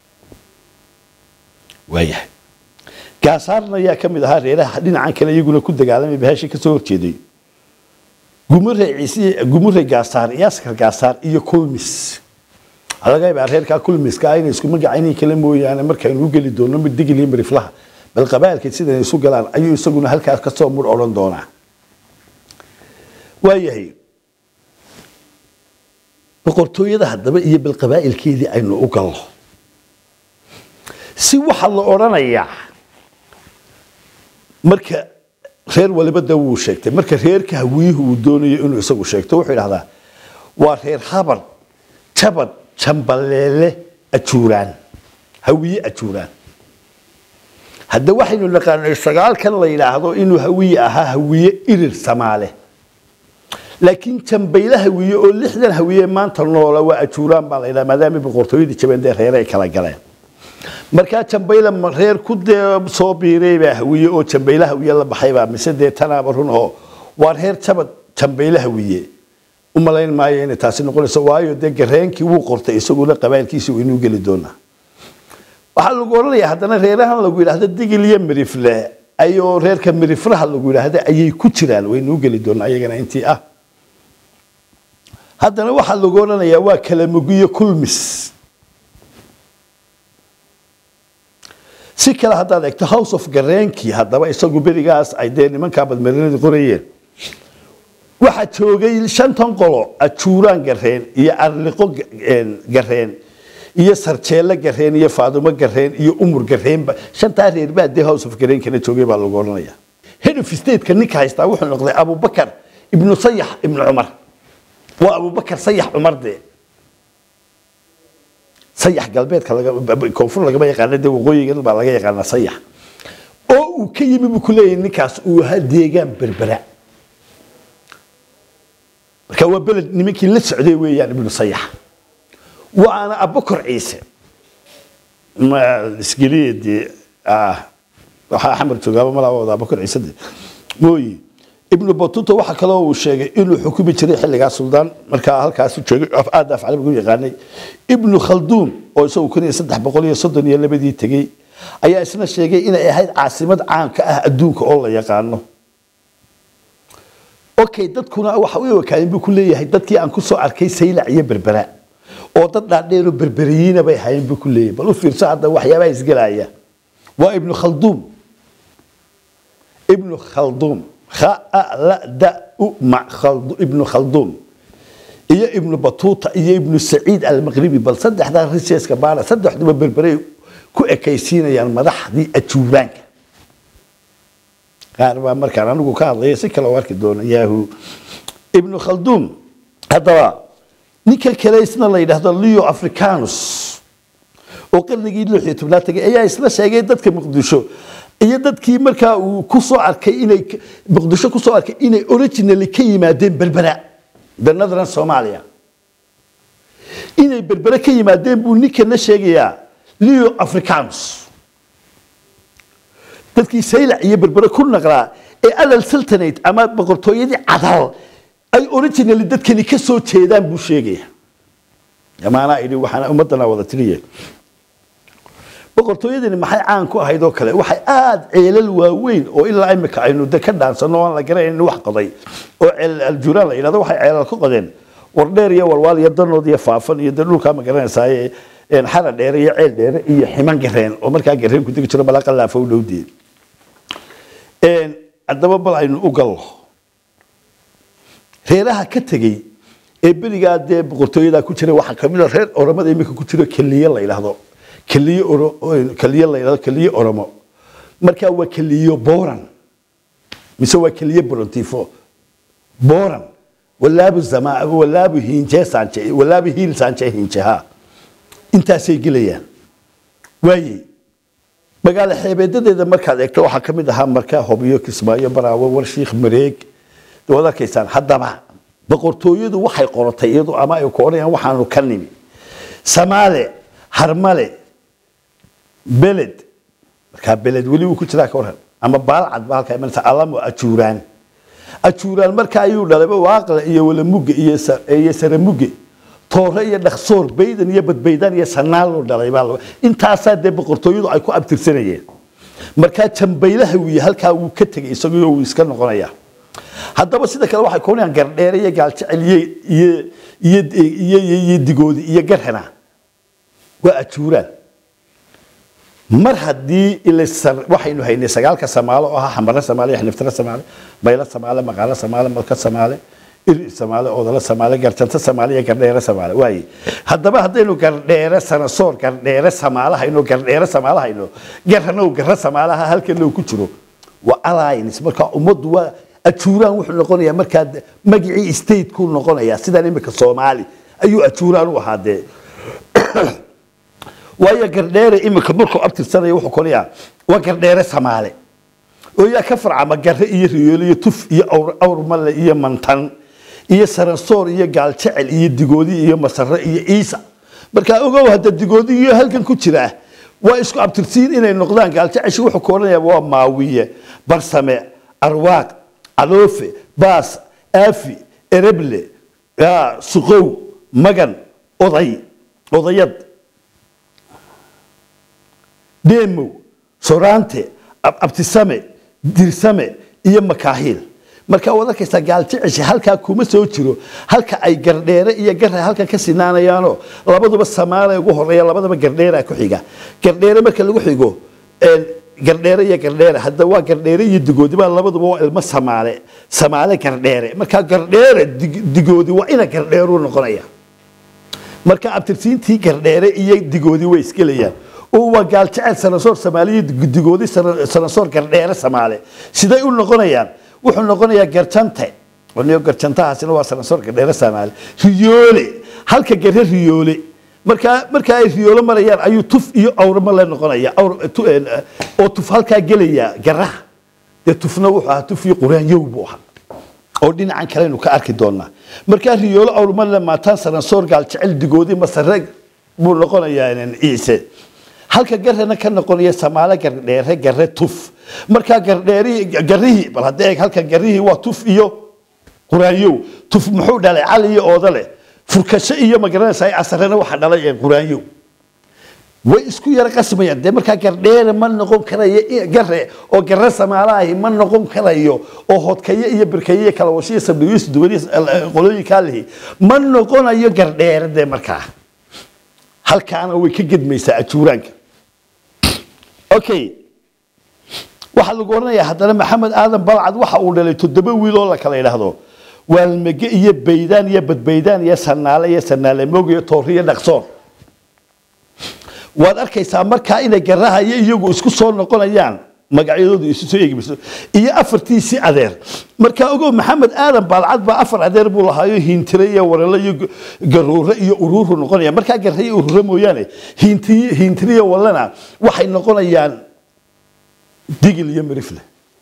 waayahay gaasaarna ayaa ka mid ahaa reeraha dhinacan kale iyaguna ku dagaalamay bahashii kasoo horjeeday gumure ciise gumure gaasaar iyo askar gaasaar iyo kulmis laga yaabaa reerkaa kulmiska ah inay isku magacaynay kala mooyaane markaynu u geli doono mid digil iyo mariflaha bal qabaalka sidan isu galaan ayuu isaguna halkaas kasoo mur odhan doonaa waayahay boqortooyada haddaba iyo bal qabaa'ilkeedii aynu u galno si waxaa la odhanayaa marka reer waliba de wuu sheegtay marka reerka hawiyuhu uu doonayo inuu isagu sheegto wuxuu idhahdaa waa reer habar jabad jambaleele ajuuraan hawiye ajuuraan hadda waxaynu naqaanay sagaalkan la yidhaahdo inuu hawiye ahaa hawiye irir samaale laakiin jambayle hawiye oo lixdan hawiye maanta noola waa ajuuraan baa la yidhaha maadaama boqortooyadii jabendee reere ay kala galeen markaa jambayle reer ku dee soo biiray baa hawiye oo jambayle hawiye la baxaybaa mise dee tanaaba run oo waa reer jabad jambayle hawiye u malayn maayo inay taasi noqonayso waayo dee gareenkii wuu qortay isaguna qabailkiisi waynuu geli doonaa waxaa lagu odhanayaa haddana reerahan lagu yidhaahdo digil iyo mirifle ayoo reerka miriflaha lagu yidhaahdo ayay ku jiraan waynuu geli doonaa iyagana intii ah haddana waxaa lagu odhanayaa waa kalamugiyo kulmis si kale haddaad eegto house of gareenkii haddaba isagu berigaas ay dee nimankaa badmarinadii qorayeen waxaa joogay shantan qolo ajuuraan gareen iyo arliqo gareen iyo sarjeelo gareen iyo faadumo gareen iyo umur gareenba shantaa reer baa dee house of gareenkana joogay baa lagu odhanaya head of stateka ninka haystaa wuxuu noqday abubakar ibnu sayax ibnu cumar waa abubakar sayax cumar dee sayax galbeedka koonfur lagama yaqaana dee waqooyigan baa laga yaqaanaa sayax oo uu ka yimi buu ku leeyahay ninkaas uu ahaa deegaan berbera marka waa beled nimankii la socday weeyaan ibnu sayax waana abakor ciise isgeliye dee waxaa axmed joogaaba malaa wada abakor ciise de mooyi ibnu batuta waxaa kaloo uu sheegay inuu xukumi jiray xilligaa suldaan markaa halkaas joogay aada afcali lagu yaqaanay ibnu khalduun oo isagu kun iyo saddex boqol iyo soddon iyo labadii tegey ayaa isna sheegay inay ahayd caasimad caanka ah adduunka oo la yaqaano okay dadkuna waxa u wakaalin buu ku leeyahay dadkii aan kusoo arkay saylac iyo berbera oo dad dhaadheeroo berberiyiina bay ahaayeen buu ku leeyahay bal u fiirso hadda waxyaabaha isgelaya waa ibnu khalduum ibnu khalduum ibnu khalduum iyo ibnu batuuta iyo ibnu saciid almaqribi bal saddexdaa riseeska baana saddexduba berberay ku ekaysiinayaan madaxdii ajuuraanka qaar baa markaan anigu ka hadlaya si kale u arki doona yahu ibnu khalduum haddaba ninka kale isna la yidhaahdo leo africanus oo qarnigii lix iyo tobnaad tagay ayaa isla sheegay dadka muqdisho iyo dadkii markaa uu kusoo arkay inay muqdisho kusoo arkay inay originally ka yimaadeen berbera the northern somalia inay berbere ka yimaadeen buu ninkana sheegayaa leo africanus dadkii saylac iyo berbere ku naqlaa ee alal sultanate ama boqortooyadii cadal ay originally dadkani ka soo jeedaan buu sheegaya amaanaa idhi waxaana ummadana wada tiriye boqortooyadani maxay caan ku ahayd oo kale waxay aada ceelal waaweyn oo ilaa imika aynu de ka dhaansano aan la garanayn wax qoday oo ceel aljuraan la yidhahdo waxay ceelal ku qodeen wardheer iyo walwaal iyo danood iyo faafan iyo de dhulkaa ma garanaysaaye xara dheere iyo ceel dheere iyo ximan gareen oo markaa gareen ku degi jiro balaaqa laafa u dhowdee haddaba bal aynu u gallo reeraha ka tegey ee berigaa dee boqortooyadaa ku jira waxaa kamid a reer oramada imika ku jiro keliye la yidhaahdo keliye keliye la yidhahdo keliye oromo markaa waa keliyo boran mise waa keliye borontifo boran walaabu zama walaabu hinje sanje walaabu hiil sanje hinje ha intaasay gelayaan waayey magaalo xeebeedadeeda markaad eegto waxaa ka mid ahaa markaa hobyo kismaayo baraawo warshiikh mareeg waad arkaysaan haddaba boqortooyadu waxay qoratay iyadu ama ay ku odhanayaan waxaanu ka nimi samaale harmale beled markaa beled weli uu ku jiraa ka waran ama baalcad ba halkaa imanaysa alamo ajuuraan ajuuraan markaa ayuu dhalay waaqla iyo walamuge iyo iyo saramuge toore iyo dhaksoor baydan iyo badbaydaan iyo sanaaloo dhalay baa intaasaa dee boqortooyadu ay ku abtirsanayeen markaa jambaylaha wiye halkaa wuu ka tegay isagoo wuu iska noqonayaa haddaba sida kale waxay koonayaan gardheere iyo gaaljecel iyo iyo iyo iyo iyo digoodi iyo garhana waa ajuuraan mar haddii waxaynu haynay sagaalka samaalo oo ahaa xambaro samaale xniftaro samaale baylo samaale maqaalo samaale malka samaale iri samaale odolo samaale garjanto samaale iyo gardheere samaale waaye haddaba haddaynu gardheere sanasoor gardheere samaale hayno gardheere samaale hayno garanow garro samaalaha halkanow ku jiro waa alliance marka ummaddu waa ajuuraan wuxuu noqonayaa markaa magicii statekuu noqonayaa sidaan imika soomaali ayuu ajuuraan u ahaa dee waayo gardheere imika markuu abtirsanaya wuxuu konayaa waa gardheere samaale oo yaa ka farcama gare iyo riyoole iyo tuf iyo awrmale iyo mantan iyo saransoor iyo gaaljecel iyo digoodi iyo masare iyo iisa markaa ogow hadda digoodi iyo halkan ku jiraa waa isku abtirsiin inay noqdaan gaaljeceshi wuxuu ka odhanaya waa maawiye barsame arwaaq caloofe baas aafi ereble suqow magan oday odayad deemow soraante abtisame dirsame iyo makaahiil marka waad arkaysaa gaaljeceshi halkaa kuma soo jiro halka ay gardheere iyo gare halkan ka sinaanayaanoo labaduba samaale ugu horeeya labadaba gardheera ku xiga gardheere marka lagu xigo gardheere iyo gardheere hadda waa gardheere iyo digoodi baa labaduba waa ilmo samaale samaale gardheere marka gardheere digoodi waa ina gardheeruu noqonaya marka abtirsiintii gardheere iyo digoodi way isgelayaan oo waa gaaljecel sanasoor samaaliya digoodi sanasoor gardheere samaale siday u noqonayaan wuxuu noqonayaa garjante niyo garjantahaasina waa sanasoor gardheere samaale riyoole halka gare riyoole markaa markaa ay riyoolo marayaan ayuu tuf iyo awrmale noqonaya oo tuf halkaa gelaya garaha dee tufna wuxuu ahaa tuf iyo quraanyow buu ahaa oo dhinacan kalenu ka arki doonaa markaa riyoolo awrmale maataan sanasoor gaaljecel digoodi masare buu noqonayaa ciise halka garena ka noqonaya samaale gardheere gare tuf markaa gardheerihii garihii bal hadda eeg halkan garihii waa tuf iyo quraanyow tuf muxuu dhalay cali iyo oodale furkasho iyo magaranaysa casarena waxa dhalay quraanyow way isku yara qasmayaan dee markaa gardheere ma noqon karayo gare oo gare samaale ahi ma noqon karayo oo hodkayo iyo birkayo iyo kalawasho iyo sabdhigiisu duwaniyo qolooyinkaa lihi ma noqonayo gardheere dee markaa halkaana way ka gedmaysaa ajuuraanka okay waxaa lagu odhanayaa haddana maxamed aadan balcad waxa uu dhalay toddoba wiil oo la kala idhaahdo waalmege iyo baydaan iyo badbaydaan iyo sanaale iyo sanaale moog iyo toori iyo dhaqsoon waad arkaysaa markaa inay garaha iyo iyagu isku soo noqonayaan magacyadoodu isu soo eegmayso iyo afartiisii adeer markaa ogow maxamed aadan baalcad baa afar adeer buu lahaayo hiintire iyo warale iyo garuure iyo uruuru noqonaya markaa gare iyo urure mooyaane hiintire iyo walena waxay noqonayaan digil iyo mirifle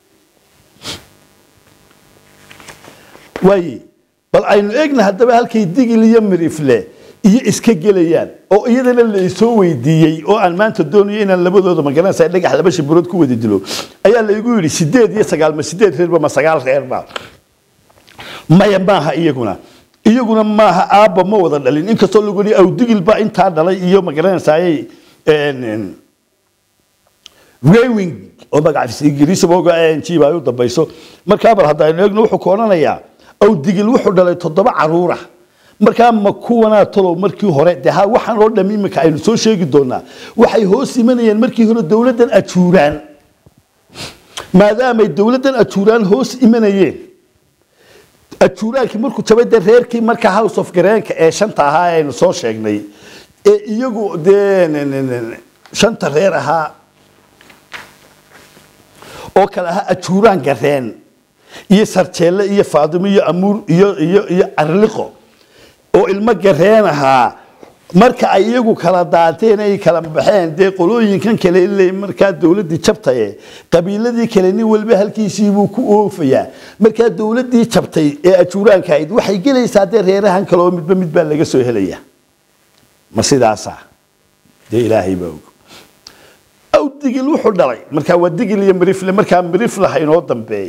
waaye bal aynu eegna haddaba halkay digil iyo mirifle iyo iska gelayaan oo iyadana la isoo weydiiyey oo aan maanta doonayo inaan labadooda magaranaysa dhagax laba shibirood ku wada dilo ayaa laygu yidhi sideed iyo sagaal ma sideed reerba ma sagaal reerba maya maaha iyaguna iyaguna maaha aabba ma wada dhalin inkastoo lagu yidhi awdigil baa intaa dhalay iyo magaranaysaayay rewing oo magaca ingiriisi booga ng baa u dambayso markaa bal haddaynu eegno wuxuu ku odhanayaa awdigil wuxuu dhalay toddoba caruura markaa ma kuwanaa talow markii hore de ha waxaan oo dham iminka aynu soo sheegi doonaa waxay hoos imanayeen markii hore dowladdan ajuuraan maadaamay dowladdan ajuuraan hoos imanayeen ajuuraankii markuu jabay dee reerkii markaa house of gareenka ee shanta ahaa ee aynu soo sheegnay ee iyagu dee shanta reer ahaa oo kale ahaa ajuuraan gareen iyo sarjeelle iyo faadimo iyo amuur iyo iyo iyo arliqo oo ilmo gareen ahaa marka ay iyagu kala daateen ay kala baxeen dee qolooyinkan kale ilay markaa dowladdii jabtaye qabiiladii kale nin walba halkiisiibuu ku oofayaa markaa dowladdii jabtay ee ajuuraanka ahayd waxay gelaysaa dee reerahan kale oo midba mid baa laga soo helaya ma sidaasa dee ilaahay baa og aw digil wuxuu dhalay markaa waa digil iyo mirifle markaa miriflaha inoo dambeeyay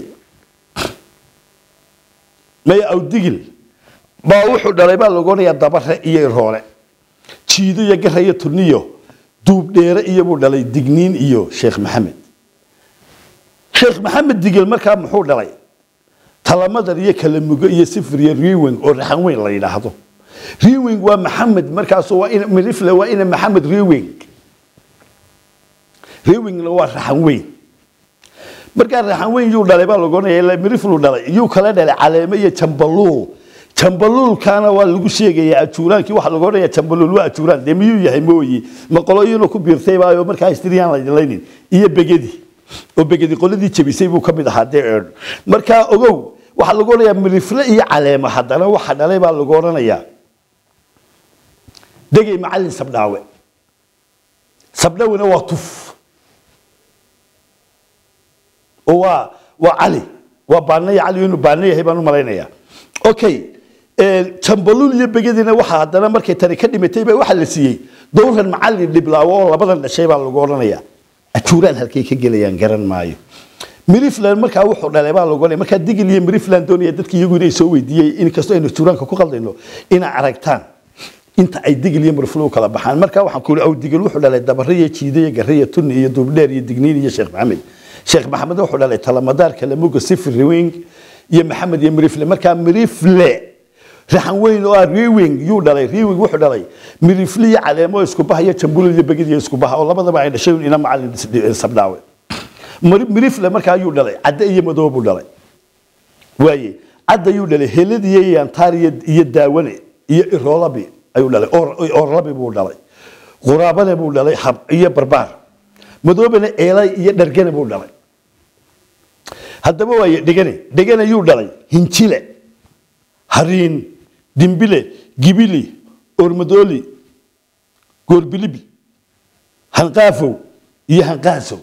maya aw digil baa wuxuu dhalay baa lagu odhanayaa dabare iyo iroole jiido iyo gara iyo tuniyo duub dheere iyo buu dhalay digniin iyo sheekh maxamed sheekh maxamed digil markaa muxuu dhalay talamadar iyo kalamugo iyo sifir iyo riwing oo raxan weyn la yidhaahdo riwing waa maxamed markaasu waa in mirifle waa ina maxamed riwing riwingna waa raxan weyn markaa raxan weyn yuu dhalay baa lagu odhanaya ilaa miriflu dhalay yuu kala dhalay caleeme iyo jambaluul jambaluulkaana waa lagu sheegayaa ajuuraankii waxaa lagu odhanaya jambaluul waa ajuuraan dee miyuu yahay mooyi ma qoloyinuu ku biirtay baayo markaa istiriyaan la dilaynin iyo begedi oo begedi qoladii jebisay buu ka mid ahaa dee eedh markaa ogow waxaa lagu odhanayaa mirifle iyo caleemo haddana waxa dhalay baa lagu odhanayaa degay macallin sabdhaawe sabdhawena waa tuf oo waa waa cali waa baanaya cali inuu baana yahay baan u malaynayaa okay jambalul iyo begedina waxa haddana markay tani ka dhimatay baa waxaa la siiyey dowran macallin dhiblaawo oo labadan dhashay baa lagu odhanayaa ajuuraan halkay ka gelayaan garan maayo mirifland markaa wuxuu dhalay baa lagu odhanaya markaa digil iyo mirifland doonaya dadki iyagu inay soo weydiiyey inkastoo aynu ajuuraanka ku qaldayno inay aragtaan inta ay digil iyo miriflo u kala baxaan markaa waxaan ku aw digil wuxuu dhalay dabare iyo jiide iyo garre iyo tunni iyo duubdheer iyo digniin iyo sheekh maxamed sheekh maxamed wuxuu dhalay talamadaar kalamuga sifir riwing iyo maxamed iyo mirifle markaa mirifle raxan weyn oo ah riwing yuu dhalay riwing wuxuu dhalay mirifle iyo caleemo isku baha iyo jambulul iyo begid iyo isku baha oo labadaba ay dhashay ina macallin sabdhaawe mirifle markaa yuu dhalay cadde iyo madow buu dhalay waaye cadda yuu dhalay helad iyo yantaar iyo daawane iyo iroolabi ayuu dhalay orlabi buu dhalay quraabane buu dhalay hab iyo barbaar madoobana eelay iyo dhargane buu dhalay haddaba waaye dhegane dhegane yuu dhalay hinjile hariin dimbile gibili ormadooli goorbilibi hanqaafow iyo hanqaasow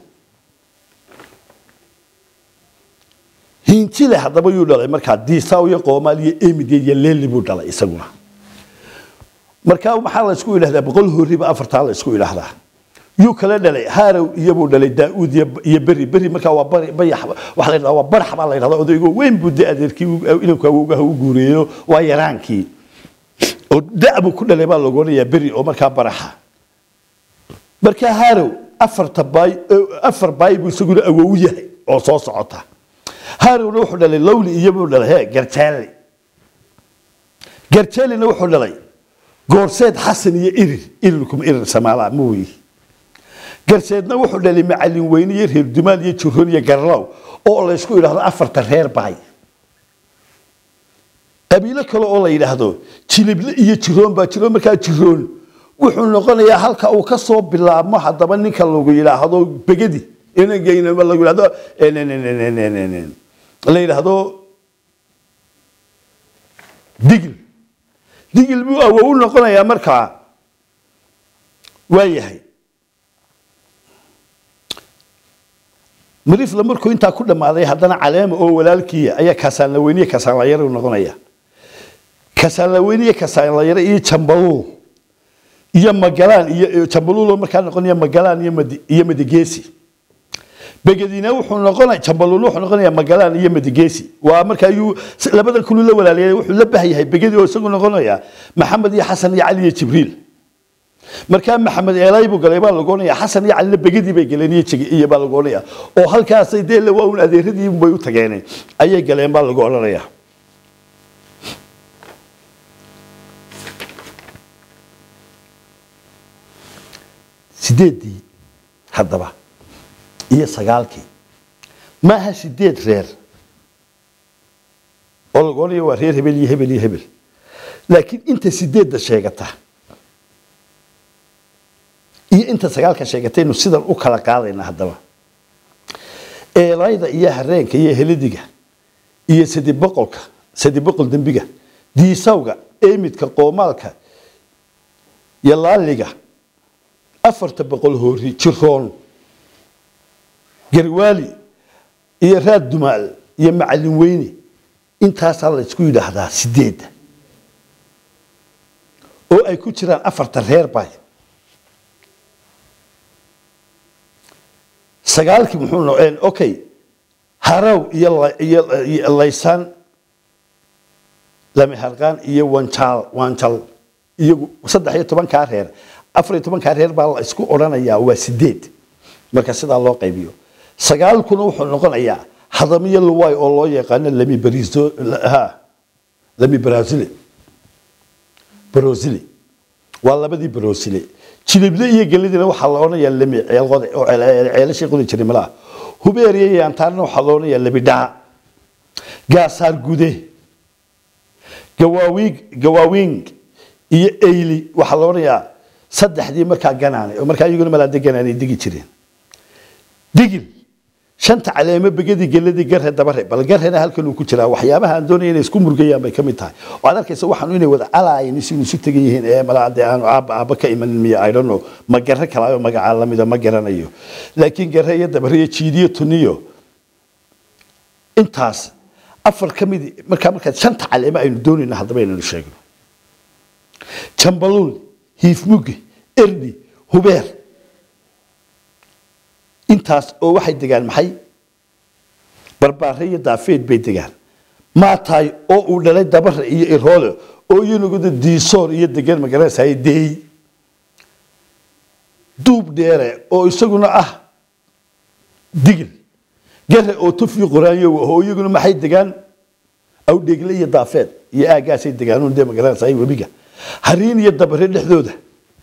hinjile haddaba yuu dhalay markaa diisaw iyo qoomaal iyo emid iyo leeli buu dhalay isaguna markaa maxaa la isku idhahdaa boqol horiba afartaa la isku idhahdaa yuu kala dhalay haarow iyobuu dhalay daauud iyo beri beri markaa waa bari bayax waxa la yidhahdaa waa barax baa la yidhahdaa odaygo weyn buu de adeerkii inanku awowgaha u guureeyo waa yaraankii oo da buu ku dhalay baa lagu odhanayaa beri oo markaa baraxa markaa haarow afarta baay afar baay buu isaguna awow yahay oo soo socota haarowna wuxuu dhalay lowli iyobuu dhalay he garjaali garjaalina wuxuu dhalay goorseed xasan iyo irir irirkuma irir samaala mooyi garseedna wuxuu dhalay macallin weyne iyo reer dumaal iyo jiroon iyo garlow oo la isku yidhaahdo afarta reer baay qabiilo kale oo la yidhaahdo jilible iyo jiroon baa jiroon markaa jiroon wuxuu noqonayaa halka uu ka soo bilaabmo haddaba ninka lagu yidhaahdo begedi lagu yidhahdo la yidhaahdo digil digil buu awow u noqonayaa markaa waa yahay marifla markuu intaa ku dhammaaday haddana caleema oo walaalkiiya ayaa kasaanlaweyniye kasaanlayare u noqonaya kasaanlaweyniye kasaanlayare iyo jambaluul iyo magalaan iyo jambaluuloo markaa noqonaya magalaan iyo madigeesi begedina wuxuu noqonaya jambaluul wuxuu noqonayaa magalaan iyo madigeesi waa marka ayuu labadan kuluu la walaaliyay wuxuu la bahyahay begedi oo isagu noqonaya maxamed iyo xasan iyo cali iyo jibriil markaa maxamed eelay buu galay baa lagu odhanaya xasan iyo calina begedii bay galeen iyo iyo baa lagu odhanaya oo halkaasay dee waa un adeeradii bay u tageen ayay galeen baa lagu odhanaya sideedii haddaba iyo sagaalkii maaha sideed reer oo lagu odhanaya waa reer hebel iyo hebel iyo hebel laakiin inta sideedda sheegata iyo inta sagaalka sheegataynu sidan u kala qaadayna haddaba eelayda iyo hareenka iyo helidiga iyo sadi boqolka sadi boqol dembiga diisawga eemidka qoomaalka iyo laaliga afarta boqol hoori jiroon garwaali iyo raad dumaal iyo macallin weyne intaasaa la isku yidhaahdaa sideedda oo ay ku jiraan afarta reer bay sagaalkii muxuu noqeen okay haraw iyo iyo laysaan lamiharqaan iyo wanjaal wanjal iyagu saddex iyo tobankaa reer afar iyo tobankaa reer baa la isku odhanayaa waa sideed marka sidaa loo qaybiyo sagaalkuna wuxuu noqonayaa hadamiyo luwaay oo loo yaqaano lami bariso ha lami brazil brozile waa labadii brozile jilible iyo gelidina waxaa la odhanayaa lami ceelqode oo ceelashii qodi jiray malaha hubeeriya iyo antaarna waxaa la odhanayaa labidhaa gaasaar gude gawaawiig gawaawiing iyo eyli waxaa la odhanayaa saddexdii markaa ganaane oo markaa iyaguna malaade ganaanay degi jireen digil shanta caleemo begadi geladii garhe dabare bal garhena halkan uu ku jiraa waxyaabaha aan doonaya inay isku murgayaan bay ka mid tahay oo aad arkaysa waxaan inay wada calaayeen isinu isu tegan yihiin ee malaa dee aanu aabba aabba ka imanin miya i don't know ma garre kalaayo magacaa lamida ma garanayo laakiin garre iyo dabare iyo jiidiyo tuniyo intaas afar ka mid markaa markaa shanta caleemo aynu doonayna haddaba inaynu sheegno jambaluul hiifmuge erdi hubeer intaas oo waxay degaan maxay barbaare iyo daafeed bay degaan maataay oo uu dhalay dabare iyo iroole oo iyanuguda diisoor iyo degan magaranaysaay deey duub dheere oo isaguna ah digil gare oo tufi qoraanyo oo iyaguna maxay degaan awdheegle iyo daafeed iyo aagaasay degaan dee magaranaysaay webiga hariin iyo dabare dhexdooda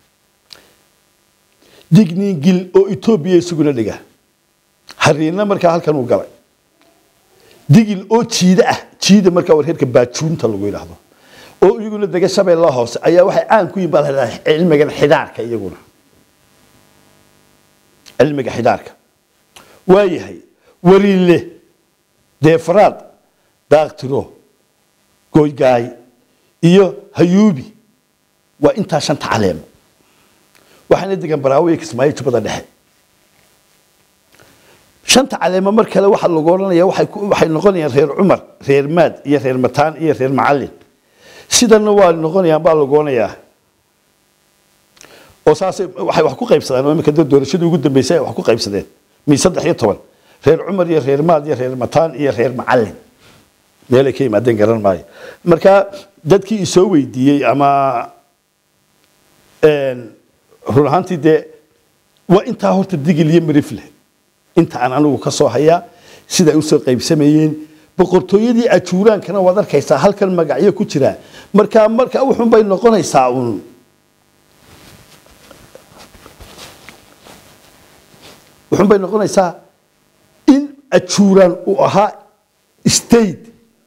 digniingil oo etoobiya isaguna dhiga hariinna markaa halkan uu galay digil oo jiida ah jiida markaa warheerka baajuunta lagu yidhaahdo oo iyaguna dega shabeella hoose ayaa waxay caan ku yihin baa la yidhahdaa cilmigan xidaarka iyaguna cilmiga xidaarka waayahay wariile deefaraad daaktiro goygaay iyo hayuubi waa intaa shanta caleemo waxaana degan baraawo iyo kismaayo jubbada dhexe shanta caleemo mar kale waxaa lagu odhanaya waxay noqonayaan reer cumar reer maad iyo reer mataan iyo reer macallin sidana waa noqonayaan baa lagu odhanayaa oo saasay waxay wax ku qaybsadaan oo iminka doorashadii ugu dambeysay ay wax ku qaybsadeen mi saddex iyo toban reer cumar iyo reer maad iyo reer mataan iyo reer macallin meelay ka yimaadeen garan maayo marka dadkii isoo weydiiyey ama run ahaantii dee waa intaa horta digil iyo marifle inta aan anigu ka soo hayaa siday usoo qaybsamayeen boqortooyadii ajuuraankana waad arkaysaa halkan magacyo ku jira markaa marka wuxun bay noqonaysaa uun wuxun bay noqonaysaa in ajuuraan uu ahaa state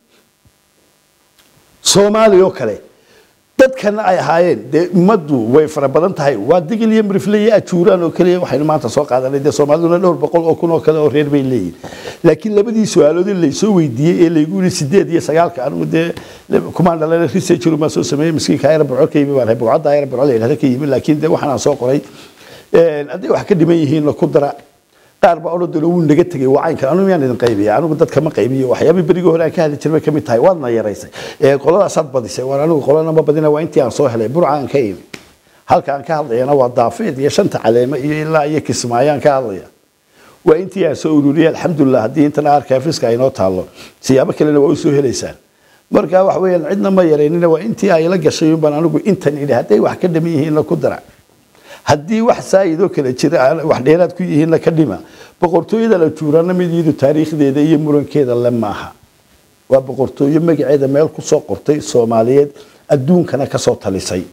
soomaaliya oo kale dadkana ay ahaayeen dee ummaddu way fara badan tahay waa digil iyo mirifle iyo ajuuraan oo keliya waxaynu maanta soo qaadanay dee soomaaliduna dhowr boqol oo kun oo kale oo reer bay leeyihin laakiin labadii su-aaloodii laysoo weydiiyey ee laygu yidhi sideed iyo sagaalka anigu dee kumaan dhalana researcher baan soo sameeyey miskiinka ayra burco ka yimi baan ahay bugcadda ayra burco la yidhahda ka yimi laakiin dee waxaan aan soo qoray hadday wax ka dhiman yihiinna ku dara qaar baa odhan doona wuu naga tegay waa caynkan anigu miyaan idin qaybiya anigu dadka ma qaybiyo waxyaabihii berigii hore aan ka hadli jiray ka mid tahay waadna yaraysay ee qoladaasaad badisay waan anigu qolana ma badina waa intii aan soo helay burca aan ka imi halka aan ka hadlayana waa daafeed iyo shanta caleemo iyo ilaa iyo kismaayo aan ka hadlaya waa intii aan soo ururiyay alxamdulilah haddii intan arkafiska ay noo taallo siyaabo kalena waa u soo helaysaan marka wax weeyaan cidna ma yaraynina waa intii ay la gashay baan anigu intan idhi hadday wax ka dhaman yihiinna ku dara haddii wax saayidoo kale jira wax dheeraad ku yihiinna ka dhima boqortooyada la juuraana mid iyadu taariikhdeeda iyo murankeeda le maaha waa boqortooyo magaceeda meel ku soo qortay soomaaliyeed adduunkana ka soo talisay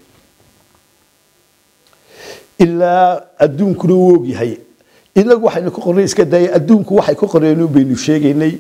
ilaa adduunkuna uu ogyahay inagu waxaynu ku qornay iska daaya adduunku waxay ku qoreen baynu sheegaynay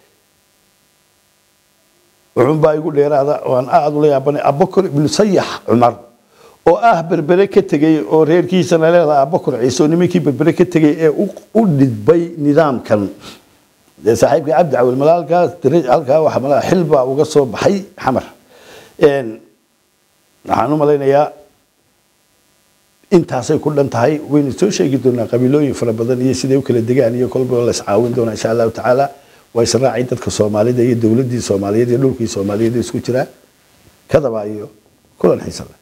wuxuunbaa igu dheeraada waan aada ula yaabanay abubakar ibnu sayax cumar oo ah berbere ka tegey oo reerkiisana leedaha abubakar ciise oo nimankii berbere ka tegey ee u dhidbay nidaamkan dee saaxiibka cabdi cawil mala halkaas halkaa waxa malaa xil baa uga soo baxay xamar waxaan u malaynayaa intaasay ku dhan tahay waynu soo sheegi doonaa qabiilooyin fara badan iyo siday u kala degaan iyo kolba la iscaawin doonaa insha allahu tacaala waa israacay dadka soomaalida iyo dowladdii soomaaliyeed iyo dhulkii soomaaliyeed isku jiraa kadaba iyo kulan xiisa leh